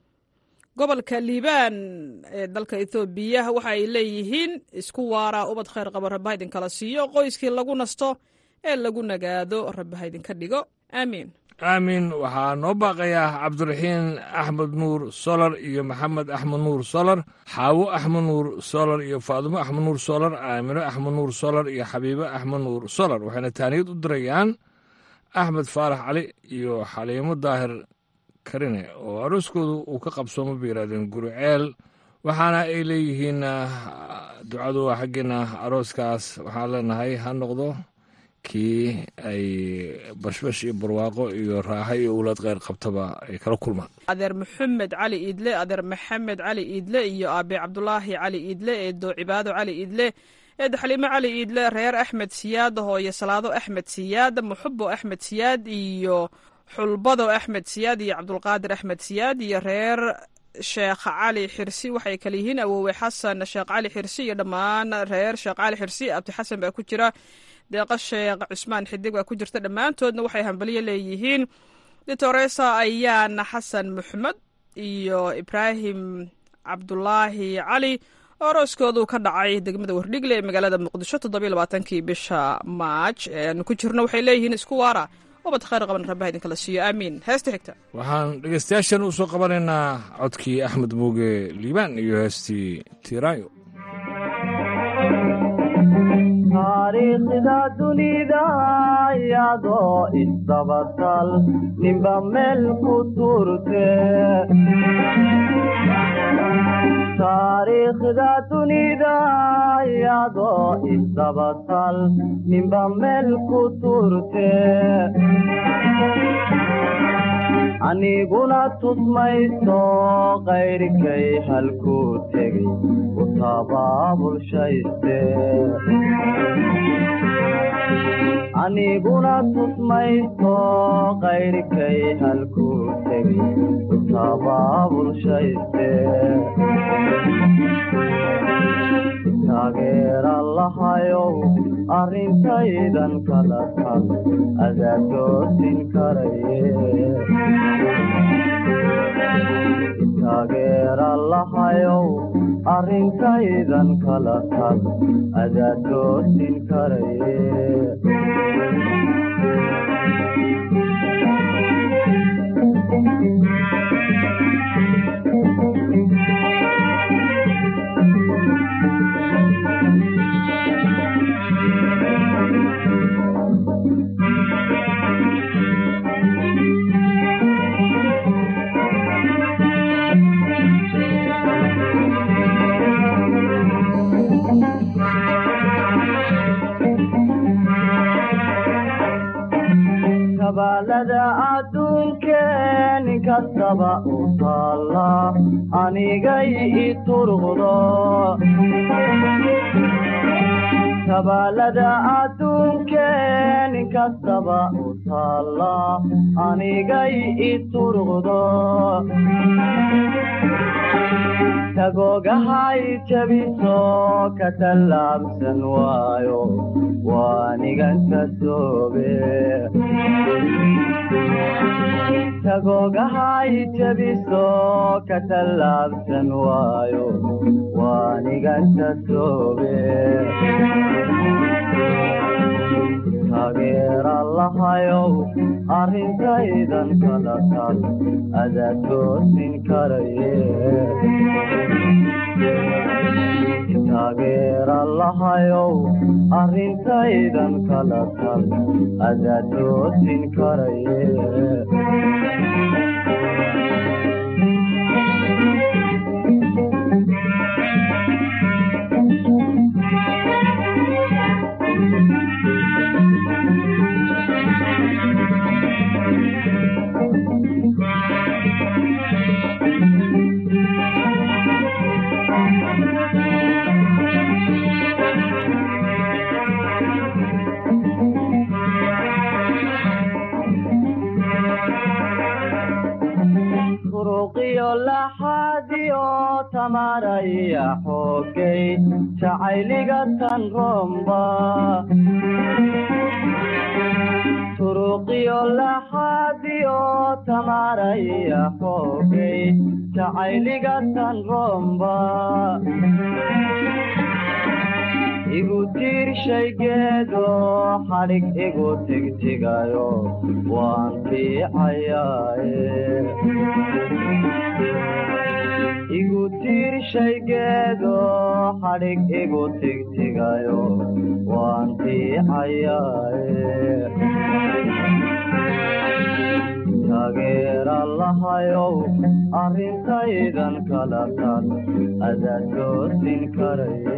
gobolka liibaan ee dalka ethoobiya waxa ay leeyihiin isku waara ubad khayr qabo rabba ha idinkala siiyo qoyskii lagu nasto ee lagu nagaado rabba ha idinka dhigo aamiin aamin waxaa noo baaqayaa cabdiraxiin axmed nuur solar iyo maxamed axmed nuur solar xaawo axmed nuur solar iyo faadimo axmed nuur solar aamino axmed nuur solar iyo xabiibo axmed nuur solar waxayna taaniyad u dirayaan axmed faarax cali iyo xaliimo daahir karine oo arooskoodu uu ka qabsoomo bay yidhahdeen guruceel waxaana ay leeyihiin ducadu waa xaggeena arooskaas waxaan leenahay ha noqdo kii ay bashbash iyo barwaaqo iyo raaxo iyo owlaad kheyr qabtaba ay kala kulmaan adeer maxamed cali iidle adeer maxamed cali iidle iyo aabe cabdulaahi cali iidle eedo cibaado cali iidle eedo xaliimo cali iidle reer axmed siyaad hooyo salaado axmed siyaad muxubo axmed siyaad iyo xulbado axmed siyaad iyo cabdulqaadir axmed siyaad iyo reer sheekh cali xirsi waxay kale yihiin awoowe xasan sheekh cali xirsi iyo dhammaan reer sheekh cali xirsi abdi xasan baa ku jira deeqa sheekh cusmaan xidig baa ku jirta dhammaantoodna waxay hambaliyo leeyihiin ditoresa ayaana xasan maxmed iyo ibraahim cabdulaahi cali oo arooskoodu ka dhacay degmada wardhigle ee magaalada muqdisho toddobiyo labaatankii bisha maaj ee aanu ku jirno waxay leeyihiin isku waara ubad khayr qaban rabbaha idinkala siiyo aamiin heesta xigta waxaan dhegaystayaashan u soo qabanaynaa codkii axmed muuge liibaan iyo heestii tiiraayo taariikhda dunida iyadoo isdabatal ninba meel ku turte taariikhda dunida iyadoo isdabatal ninba meel ku turte aniguna tusmayso qayrkay halkuu tegey u tabaabulshayste aniguna tusmayso qayrkay halkuu tegey u tabaabulshayste taageera lahayow arrintaydan kala tal adaa toosin karaye taageera lahayow arrintaydan kala tal adaa toosin karaye kabaalada adduunkeen inkastaba u taalla anigay i turqdo kabaalada adduunkeen inkastaba u taalla anigay i turqdo tagoogahay jabiso ka tallaabsan waayo waanigan ka soobe tagoogahay jabiso ka tallaabsan waayo waanigan ka soobe taageera lahayow arrintaydan kala tal adaa toosin karaye taageera lahayow arrintaydan kala tal adaa toosin karaye turuqiyo laxaadiyo tamaraya xoogay jacayliga tan romba turuqiyo laxaadiyo tamaraya xoogay jacayliga tan romba igu tiirshaygeedo xadhig igu tigtigayo waan fiicayaaye igu tiirshaygeedo xadhig igu tigtigayo waan fiicayaaye taageera lahayow arrintaydan kala tal adaa toosin karaye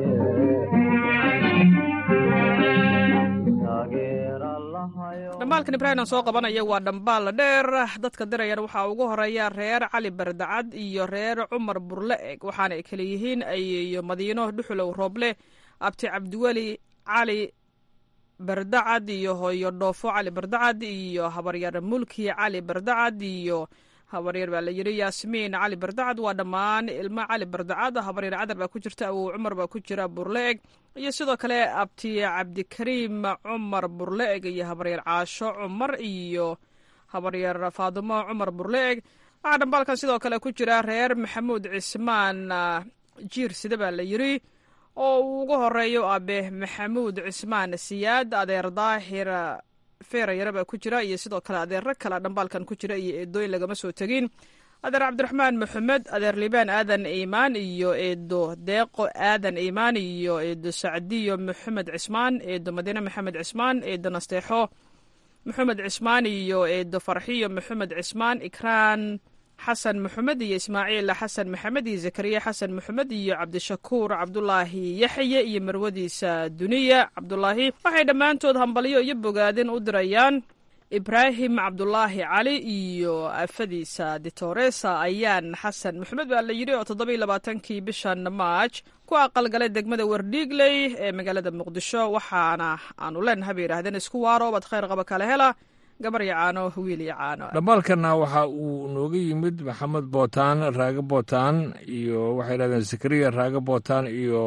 dhambaalkan ibraahim aan soo qabanaya waa dhambaal dheer dadka dirayana waxaa ugu horeeya reer cali bardacad iyo reer cumar burle eg waxaana ay kala yihiin ayeyo madiino dhuxulow rooble abti cabdiweli cali bardacad iyo hooyo dhoofo cali bardacad iyo habaryar mulki cali bardacad iyo habaryar baa la yidhi yaasmiin cali bardacad waa dhammaan ilmo cali bardacad habaryar cadar baa ku jirta awow cumar baa ku jira burle-eg iyo sidoo kale abti cabdikariim cumar burle-eg iyo habaryar caasho cumar iyo habaryar faadimo cumar burle-eg waxaa dhambaalkan sidoo kale ku jira reer maxamuud cismaan jiir sida baa la yidhi oo uu ugu horeeyo abe maxamuud cismaan siyaad adeer daahir feerayare baa ku jira iyo sidoo kale adeero kale dhambaalkan ku jira iyo eedooyin lagama soo tegin adeer cabdiraxmaan maxamed adeer libaan aadan iimaan iyo eedo deeqo aadan iimaan iyo eedo sacdiyo maxamed cismaan eedo madiine maxamed cismaan eedo nasteexo maxamed cismaan iyo eedo farxiyo maxamed cismaan ikraan xasan maxamed iyo ismaaciil xasan maxamed iyo zakariya xasan maxamed iyo cabdishakuur cabdulaahi yaxye iyo marwadiisa duniya cabdulaahi waxay dhammaantood hambalyo iyo bogaadin u dirayaan ibraahim cabdulaahi cali iyo afadiisa ditoresa ayaan xasan maxamed baa la yidhi oo toddobiiy labaatankii bishan maaj ku aqalgalay degmada wardhiigley ee magaalada muqdisho waxaana aanu leenahay bay yidhahdeen isku waaro bad khayr qaba kala hela gabar iyo caano wiil iyo caano dhambaalkana waxa uu nooga yimid maxamed bootaan raage bootaan iyo waxay yidhahdeen zakariya raage bootaan iyo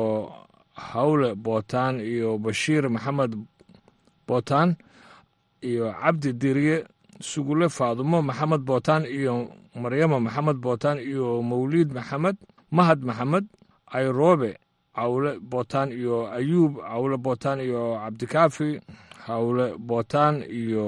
hawle bootaan iyo bashiir maxamed bootaan iyo cabdi diriye sugule faadumo maxamed bootaan iyo maryama maxamed bootaan iyo mawliid maxamed mahad maxamed ayroobe cawle bootaan iyo ayuub cawle bootaan iyo cabdikaafi hawle bootaan iyo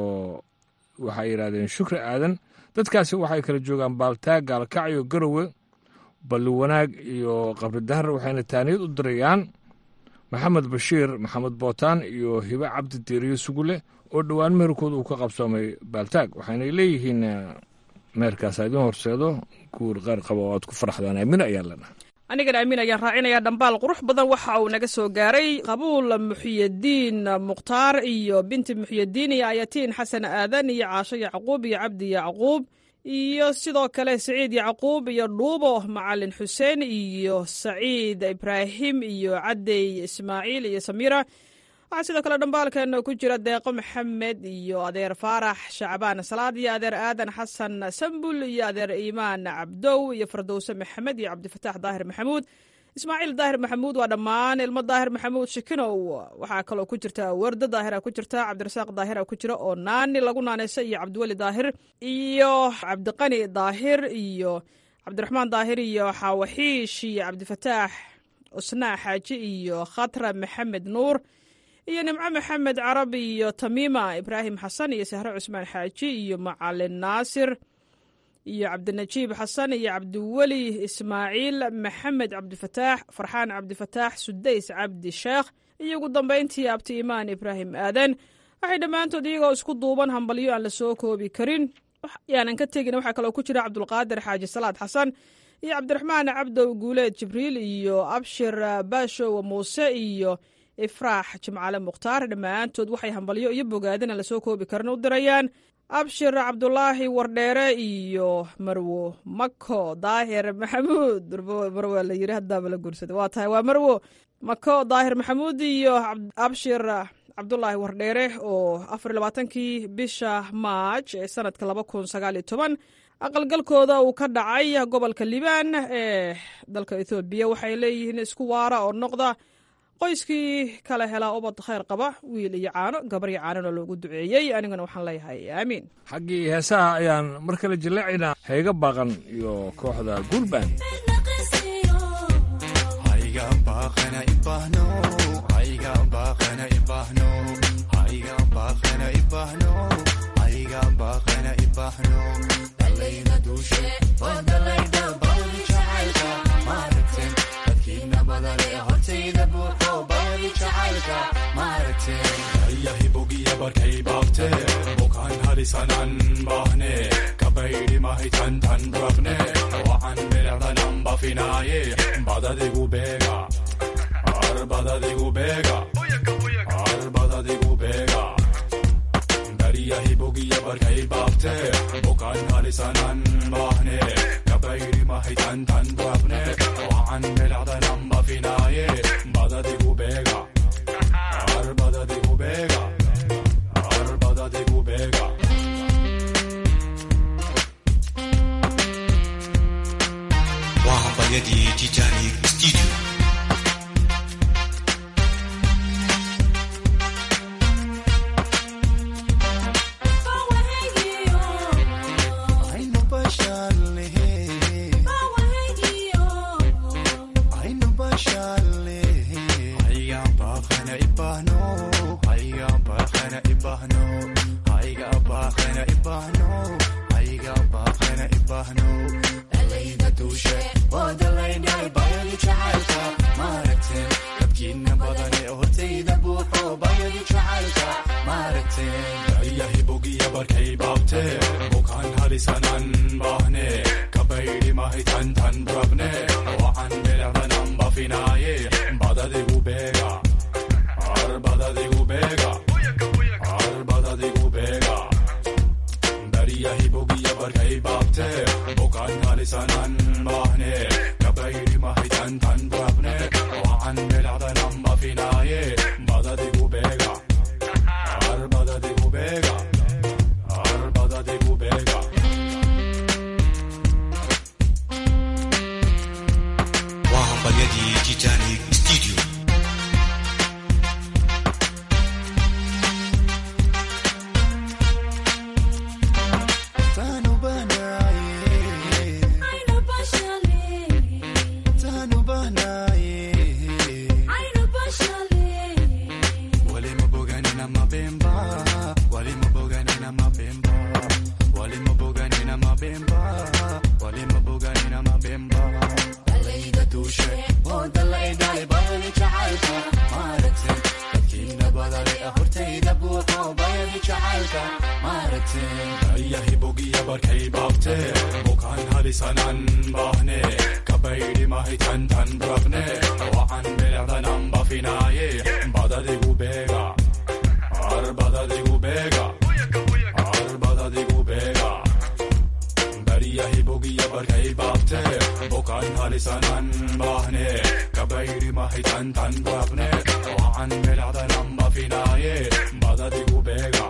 waxay yidhahdeen shukri aadan dadkaasi waxay kala joogaan baaltaag gaalkacyo garowe balli wanaag iyo qabri dahar waxayna taaniyad u dirayaan maxamed bashiir maxamed bootaan iyo hibe cabdi diiriye sugule oo dhowaan meherkooda uu ka qabsoomay baaltaag waxayna leeyihiin meherkaasa idiin horseedo guur qaar qaba oo aad ku faraxdaan aamin ayaa leenahay anigana amiin ayaan raacinayaa dhambaal qurux badan waxa uu naga soo gaaray qabuul muxyadiin mukhtaar iyo binti muxyadiin iyo ayatiin xasan aadan iyo caasho yacquub iyo cabdi yacquub iyo sidoo kale saciid yacquub iyo dhuubo macalin xuseen iyo saciid ibraahim iyo cadey ismaaciil iyo samiira waxaa sidoo kale dhambaalkeena ku jira deeqo maxamed iyo adeer faarax shacbaan salaad iyo adeer aadan xasan sambul iyo adeer iimaan cabdow iyo fardowse maxamed iyo cabdifataax daahir maxamuud ismaaciil daahir maxamuud waa dhammaan ilmo daahir maxamuud shikinow waxaa kaloo ku jirta wardo daahira ku jirta cabdirasaaq daahira ku jira oo naani lagu naaneysa iyo cabdiweli daahir iyo cabdiqani daahir iyo cabdiraxmaan daahir iyo xaawaxiish iyo cabdifataax usnaa xaaji iyo khatra maxamed nuur iyo nimco maxamed carab iyo tamiima ibraahim xasan iyo sahre cusmaan xaaji iyo macalin naasir iyo cabdinajiib xasan iyo cabdiweli ismaaciil maxamed cabdifataax farxaan cabdifataax sudays cabdi sheekh iyo ugu dambayntii abti imaan ibraahim aadan waxay dhammaantood iyagoo isku duuban hambalyo aan la soo koobi karin yaanan ka tegin waxaa kaloo ku jira cabdulqaadir xaaji salaad xasan iyo cabdiraxmaan cabdow guuleed jibriil iyo abshir baashow muuse iyo ifraax jimcaale mukhtaar dhammaantood waxay hambalyo iyo bogaadina lasoo koobi karin u dirayaan abshir cabdulaahi wardheere iyo marwo mako daahir maxamuud marwo la yiri hadaaba la guursada waa tahay waa marwo mako daahir maxamuud iyo abshir cabdulaahi wardheere oo afar labaatankii bisha maaj ee sanadka laba kun sagaal iyo toban aqalgalkooda uu ka dhacay gobolka liibaan ee dalka ethoobiya waxay leeyihiin isku waara oo noqda qoyskii kala helaa ubad khayr qaba wiil iyo caano gabar iyo caanona loogu duceeyey aniguna waxaan leeyahay aamiin xaggii heesaha ayaan mar kale jilleecaynaa hayga baaqan iyo kooxda guulbaan yahibogiya barkay baafte bukaan halisanan baahne kabaydi mahitan tan rafne wacan milecdanan bafinaaye badadigu beega ar badadigu beega ar badadigu beega bariyahibogiya barkay baafte bukaan halisanan baahne kabaydi mahitan tan rafne wacan milecdanan bafinaaye badadigu beega ar badadigu beega arbadadigu beega waa hambalyadii titanic studio aynu bashaarlehe aynu bashaarlehe aygaan baaqana ibahno aygaan baaqana ibahno ayga baaqana ibahno ayga baaqana ibahno dalayda duushe waa dalaydhay bayadu jacaylka maaragteen dadkiina badane hortayda buuxo bayadu jacaylka maaragteen daryahi bogiya barkay baabtee bukaan halisanan baahne kabaydi mahitan tan rabne wacan bilecdanan bafinaaye badadigu beega arbadadigu beega arbadadigu beega daryahi bogiya barkay baabtee bukaan halisanan baahne kabaydi mahitan tan rabne wacan bilecdanan bafinaaye badadigu beega arbadadigu beega arbadadigu beega waa hambalyadii titanic studio Tanu banaye Tanu banaye Wale mabogani na mabemba Wale mabogani na mabemba Wale mabogani na mabemba Wale mabogani na mabemba Dalayda dushe Oh dalay dalay bayani jacaylka Maaragtay dadkiina badale hortayda buuxo bayani jacaylka Maaragtay Ayahi bogiya barkay baabtee Bukaan halisanan baahne Kabaydi mahitan tan rabne Wacan bilecdanan bafinaaye Badadigu beega Arbadadigu beega Arbadadigu beega Daryahi bogiya barkay baabtee Bukaan halisanan baahne Kabaydi mahitan tan rabne Wacan bilecdanan bafinaaye Badadigu beega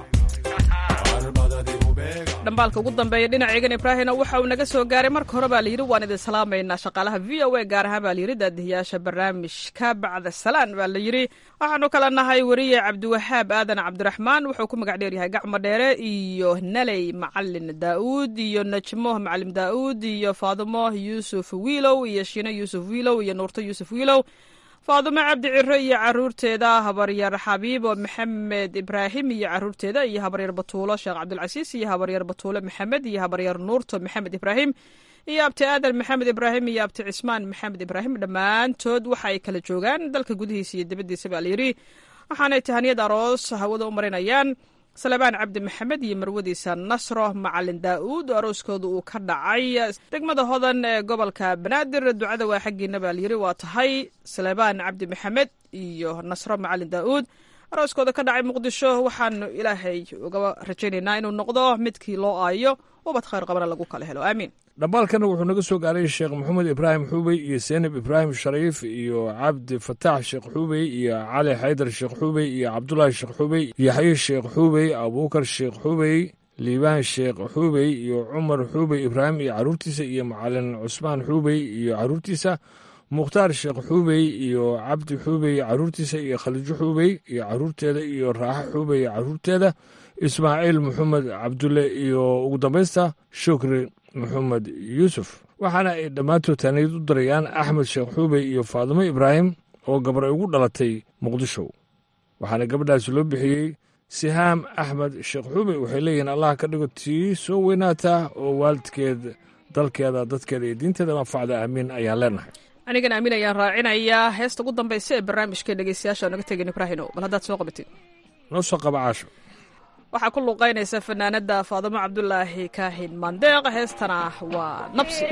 Arbadadigu beega dhambaalka ugu dambeeya dhinacaygan ibraahimna waxa uu naga soo gaaray marka hore baa layidhi waan idin salaamaynaa shaqaalaha v o a gaar ahaan baa layidhi daadihiyaasha barnaamijka bacda salaan baa layidhi waxaanu kala nahay weriye cabdiwahaab aadan cabdiraxmaan wuxuu ku magac dheeryahay gacmo dheere iyo naley macalin daa'uud iyo najmo macalim daa'uud iyo faadimo yuusuf wiilow iyo shiino yuusuf wiilow iyo nuurto yuusuf wiilow faadumo cabdi ciro iyo caruurteeda habaryar xabiibo maxamed ibraahim iyo caruurteeda iyo habaryar batuulo sheekh cabdulcasiis iyo habaryar batuulo maxamed iyo habaryar nuurto maxamed ibraahim iyo abti aadan maxamed ibraahim iyo abti cismaan maxamed ibraahim dhammaantood waxa ay kala joogaan dalka gudihiisa iyo dibaddiisa baa layidhi waxaanay tahaniyad aroos hawada u marinayaan salebaan cabdi maxamed iyo marwadiisa nasro macalin daa'uud oo arooskooda uu ka dhacay degmada hodan ee gobolka banaadir ducada waa xaggiina baa layidhi waa tahay salebaan cabdi maxamed iyo nasro macalin daa'uud arooskooda ka dhacay muqdisho waxaanu ilaahay uga rajaynaynaa inuu noqdo midkii loo aayo ubad khayr qabana lagu kala helo aamiin dhambaalkana wuxuu naga soo gaaray sheekh maxamed ibraahim xuubey iyo seynab ibraahim shariif iyo cabdi fataax sheekh xuubey iyo cali xaydar sheekh xuubey iyo cabdulaahi sheekh xuubey yaxye sheekh xuubey abuukar sheekh xuubey liibaan sheekh xuubey iyo cumar xuubey ibraahim iyo caruurtiisa iyo macalin cusmaan xuubey iyo caruurtiisa mukhtaar sheekh xuubey iyo cabdi xuubey caruurtiisa iyo khaliijo xuubey iyo caruurteeda iyo raaxo xuubey caruurteeda ismaaciil maxamed cabdulle iyo ugu dambaysta shukri maxamed yuusuf waxaana ay dhammaantood taaniyad u darayaan axmed sheekh xuubey iyo faadimo ibraahim oo gabar ay ugu dhalatay muqdisho waxaana gabadhaasi loo bixiyey sihaam axmed sheekh xuubey waxay leeyihiin allah ka dhigo tii soo weynaataa oo waalidkeed dalkeeda dadkeeda iyo diinteeda manfacda aamiin ayaan leenahay anigana amiin ayaan raacinayaa heesta ugu dambaysa ee barnaamijka dhegeystayaasha naga tegin ibraahino bal haddaad soo qabatid noo soo qaba caasho waxaa ku luuqaynaysa fanaanada faadimo cabdulaahi kaahin mandeeq heestana waa nabsi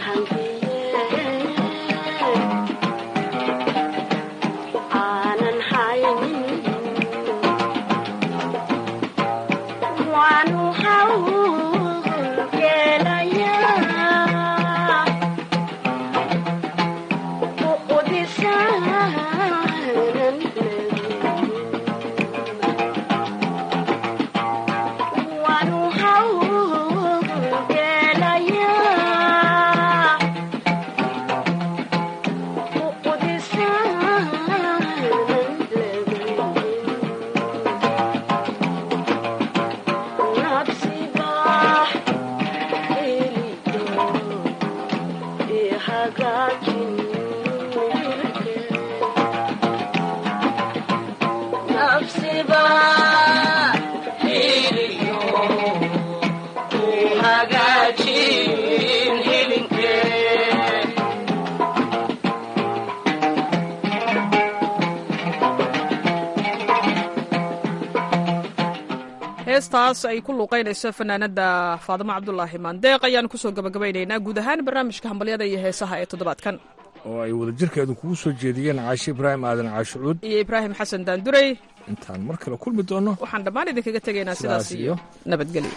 aanan heestaas ay ku luuqaynayso fanaanada faadimo cabdulaahi maandeeq ayaan kusoo gabagabaynaynaa guud ahaan barnaamijka hambalyada iyo heesaha ee toddobaadkan oo ay wadajirkeedu kugu soo jeediyeen caashi ibraahim aadan caashucuud iyo ibraahim xasan daandurey intaan mar kale kulmi doonno waxaan dhammaan idinkaga tegaynaa sidaas iyo nabadgelyo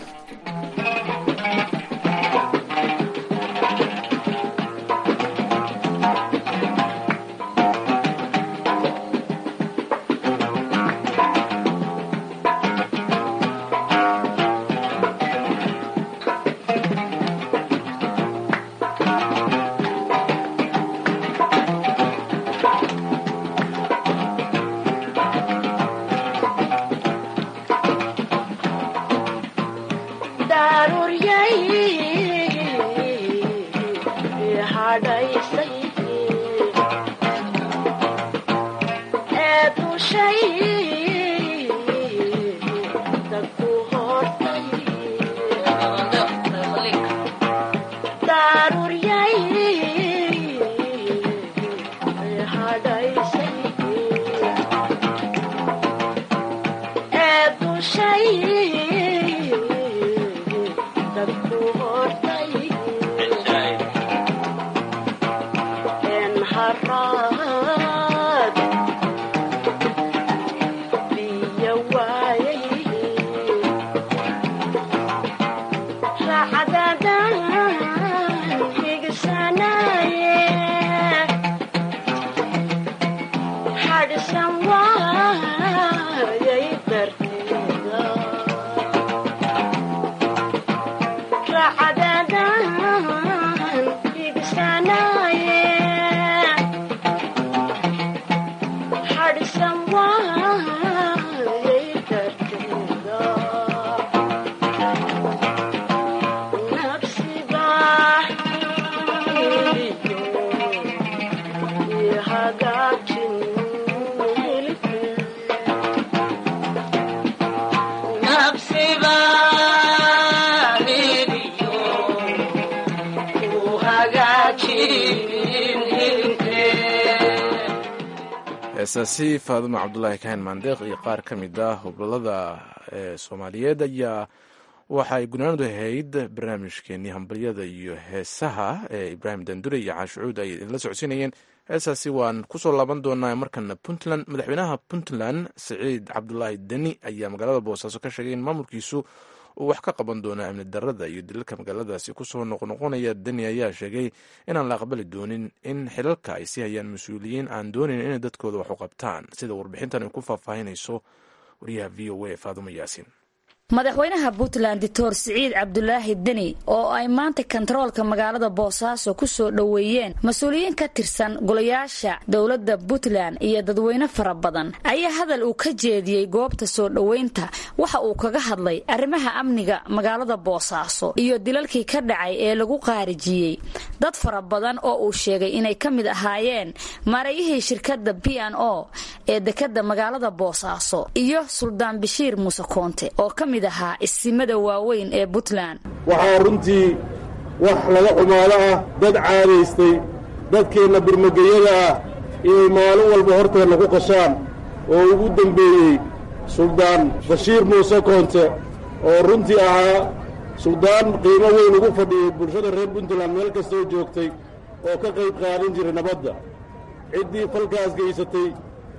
heesaasi faaduma cabdulaahi kahin maandeeq iyo qaar ka mid ah hobolada soomaaliyeed ayaa waxa ay gunaanadu ahayd barnaamijkeenii hambalyada iyo heesaha ee ibraahim dandure iyo caashucuud ay idinla socodsiinayeen heesaasi waan kusoo laaban doonaa markana puntland madaxweynaha puntland siciid cabdulaahi deni ayaa magaalada boosaaso ka sheegay in maamulkiisu uu wax ka qaban doono amni darada iyo dilalka magaaladaasi kusoo noqnoqonaya deni ayaa sheegay inaan la aqbali doonin in xilalka ay sii hayaan mas-uuliyiin aan doonayn inay dadkooda wax u qabtaan sida warbixintan ay ku faahfaahinayso wariyaha v o a faadumo yaasiin madaxweynaha puntland doctor siciid cabdulaahi deni oo ay maanta kontaroolka magaalada boosaaso ku soo dhoweeyeen mas-uuliyiin ka tirsan golayaasha dowladda puntland iyo dadweyne fara badan ayaa hadal uu ka jeediyey goobta soo dhoweynta waxa uu kaga hadlay arrimaha amniga magaalada boosaaso iyo dilalkii ka dhacay ee lagu qaarijiyey dad fara badan oo uu sheegay inay ka mid ahaayeen maarayihii shirkadda b n o ee dekadda magaalada boosaaso iyo suldaan bashiir muuse koonte oo ka mid ahaa isimada waaweyn ee puntland waxaa runtii wax laga xumaado ah dad caadaystay dadkeenna birmageyada ah inay maalin walba horteenna ku qashaan oo ugu dembeeyey suldaan bashiir muuse koonte oo runtii ahaa suldaan qiimo weyn ugu fadhiyey bulshada reer puntland meel kastoo joogtay oo ka qayb qaadan jiray nabadda ciddii falkaas gaysatay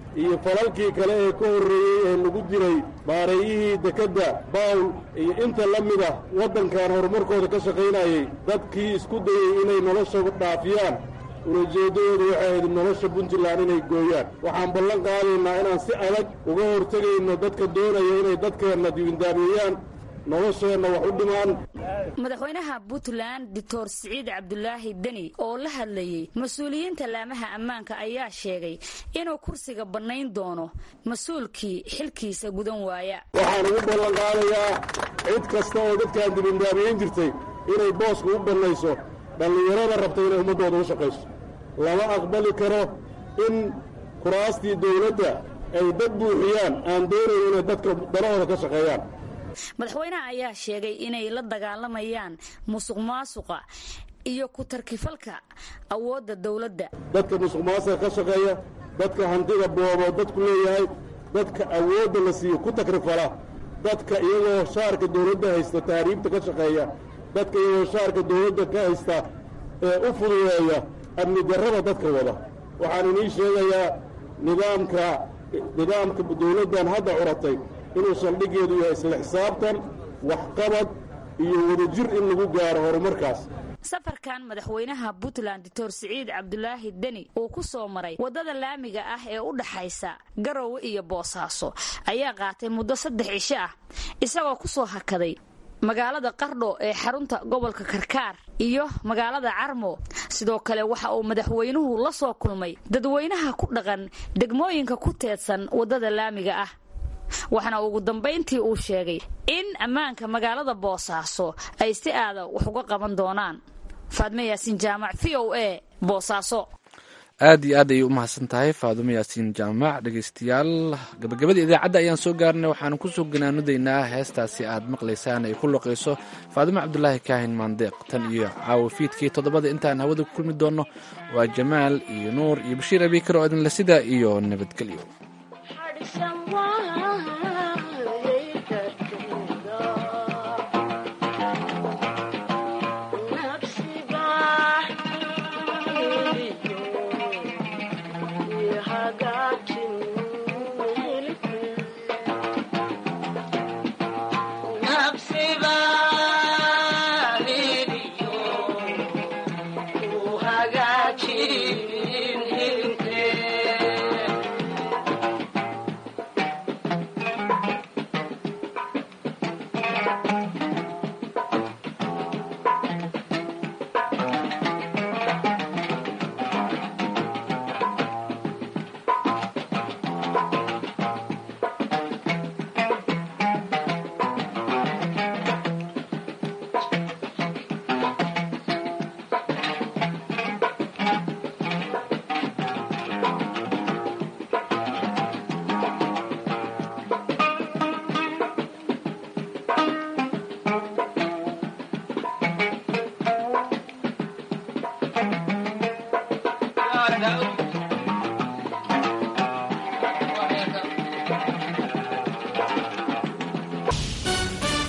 iyo falalkii kale ee ka horreeyey ee lagu diray maareeyihii dekedda bawl iyo inta la mid ah waddankan horumarkooda ka shaqaynayay dadkii isku dayey inay nolosha dhaafiyaan ulajeeddadoodu waxay ahayd nolosha puntland inay gooyaan waxaan ballan qaadaynaa inaan si adag uga hortegayno dadka doonaya inay dadkeenna dibindaamiyeyaan nolosheenna wax u dhimaan madaxweynaha puntland doctor siciid cabdulaahi deni oo la hadlayey mas-uuliyiinta laamaha ammaanka ayaa sheegay inuu kursiga bannayn doono mas-uulkii xilkiisa gudan waaya waxaan ugu ballan qaadayaa cid kasta oo dadkaan dibindaamiyeyn jirtay inay booska u bannayso dhallinyarada rabta inay ummaddooda u shaqayso lama aqbali karo in kuraastii dawladda ay dad buuxiyaan aan doonayn inay dadka danahooda ka shaqeeyaan madaxweynaha ayaa sheegay inay la dagaalamayaan musuq maasuqa iyo ku-tarkifalka awoodda dawladda dadka musuq maasuqa ka shaqeeya dadka hantida boobo dadku leeyahay dadka awoodda la siiyo ku takrifala dadka iyagoo shaarka dawladda haysta taariibta ka shaqeeya dadka iyagoo shaarka dawladda ka haysta ee u fududeeya amni darrada dadka wada waxaan inii sheegayaa nidaamka nidaamka dawladdan hadda curatay inuu saldhiggeedu yahay isla xisaabtan waxqabad iyo wadajir in lagu gaaro horumarkaas safarkan madaxweynaha puntland doctor siciid cabdulaahi deni uu ku soo maray waddada laamiga ah ee u dhaxaysa garowe iyo boosaaso ayaa qaatay muddo saddex cisho ah isagoo ku soo hakaday magaalada qardho ee xarunta gobolka karkaar iyo magaalada carmo sidoo kale waxa uu madaxweynuhu la soo kulmay dadweynaha ku dhaqan degmooyinka ku teedsan waddada laamiga ah waxaana ugu dambayntii uu sheegay in ammaanka magaalada boosaaso ay si aada wax uga qaban doonaan faadme yaasiin jaamac v o a boosaaso aad iyo aad ayay u mahadsan tahay faadumo yaasiin jaamac dhegaystayaal gabagabada idaacadda ayaan soo gaarnay waxaanu kusoo ganaanudaynaa heestaasi aad maqlaysaan ay ku loqayso faadumo cabdulaahi kaahin maandeeq tan iyo caawo fiidkii toddobada intaan hawada ku kulmi doonno waa jamaal iyo nuur iyo bashiir abiikar oo idinle sida iyo nabadgelyo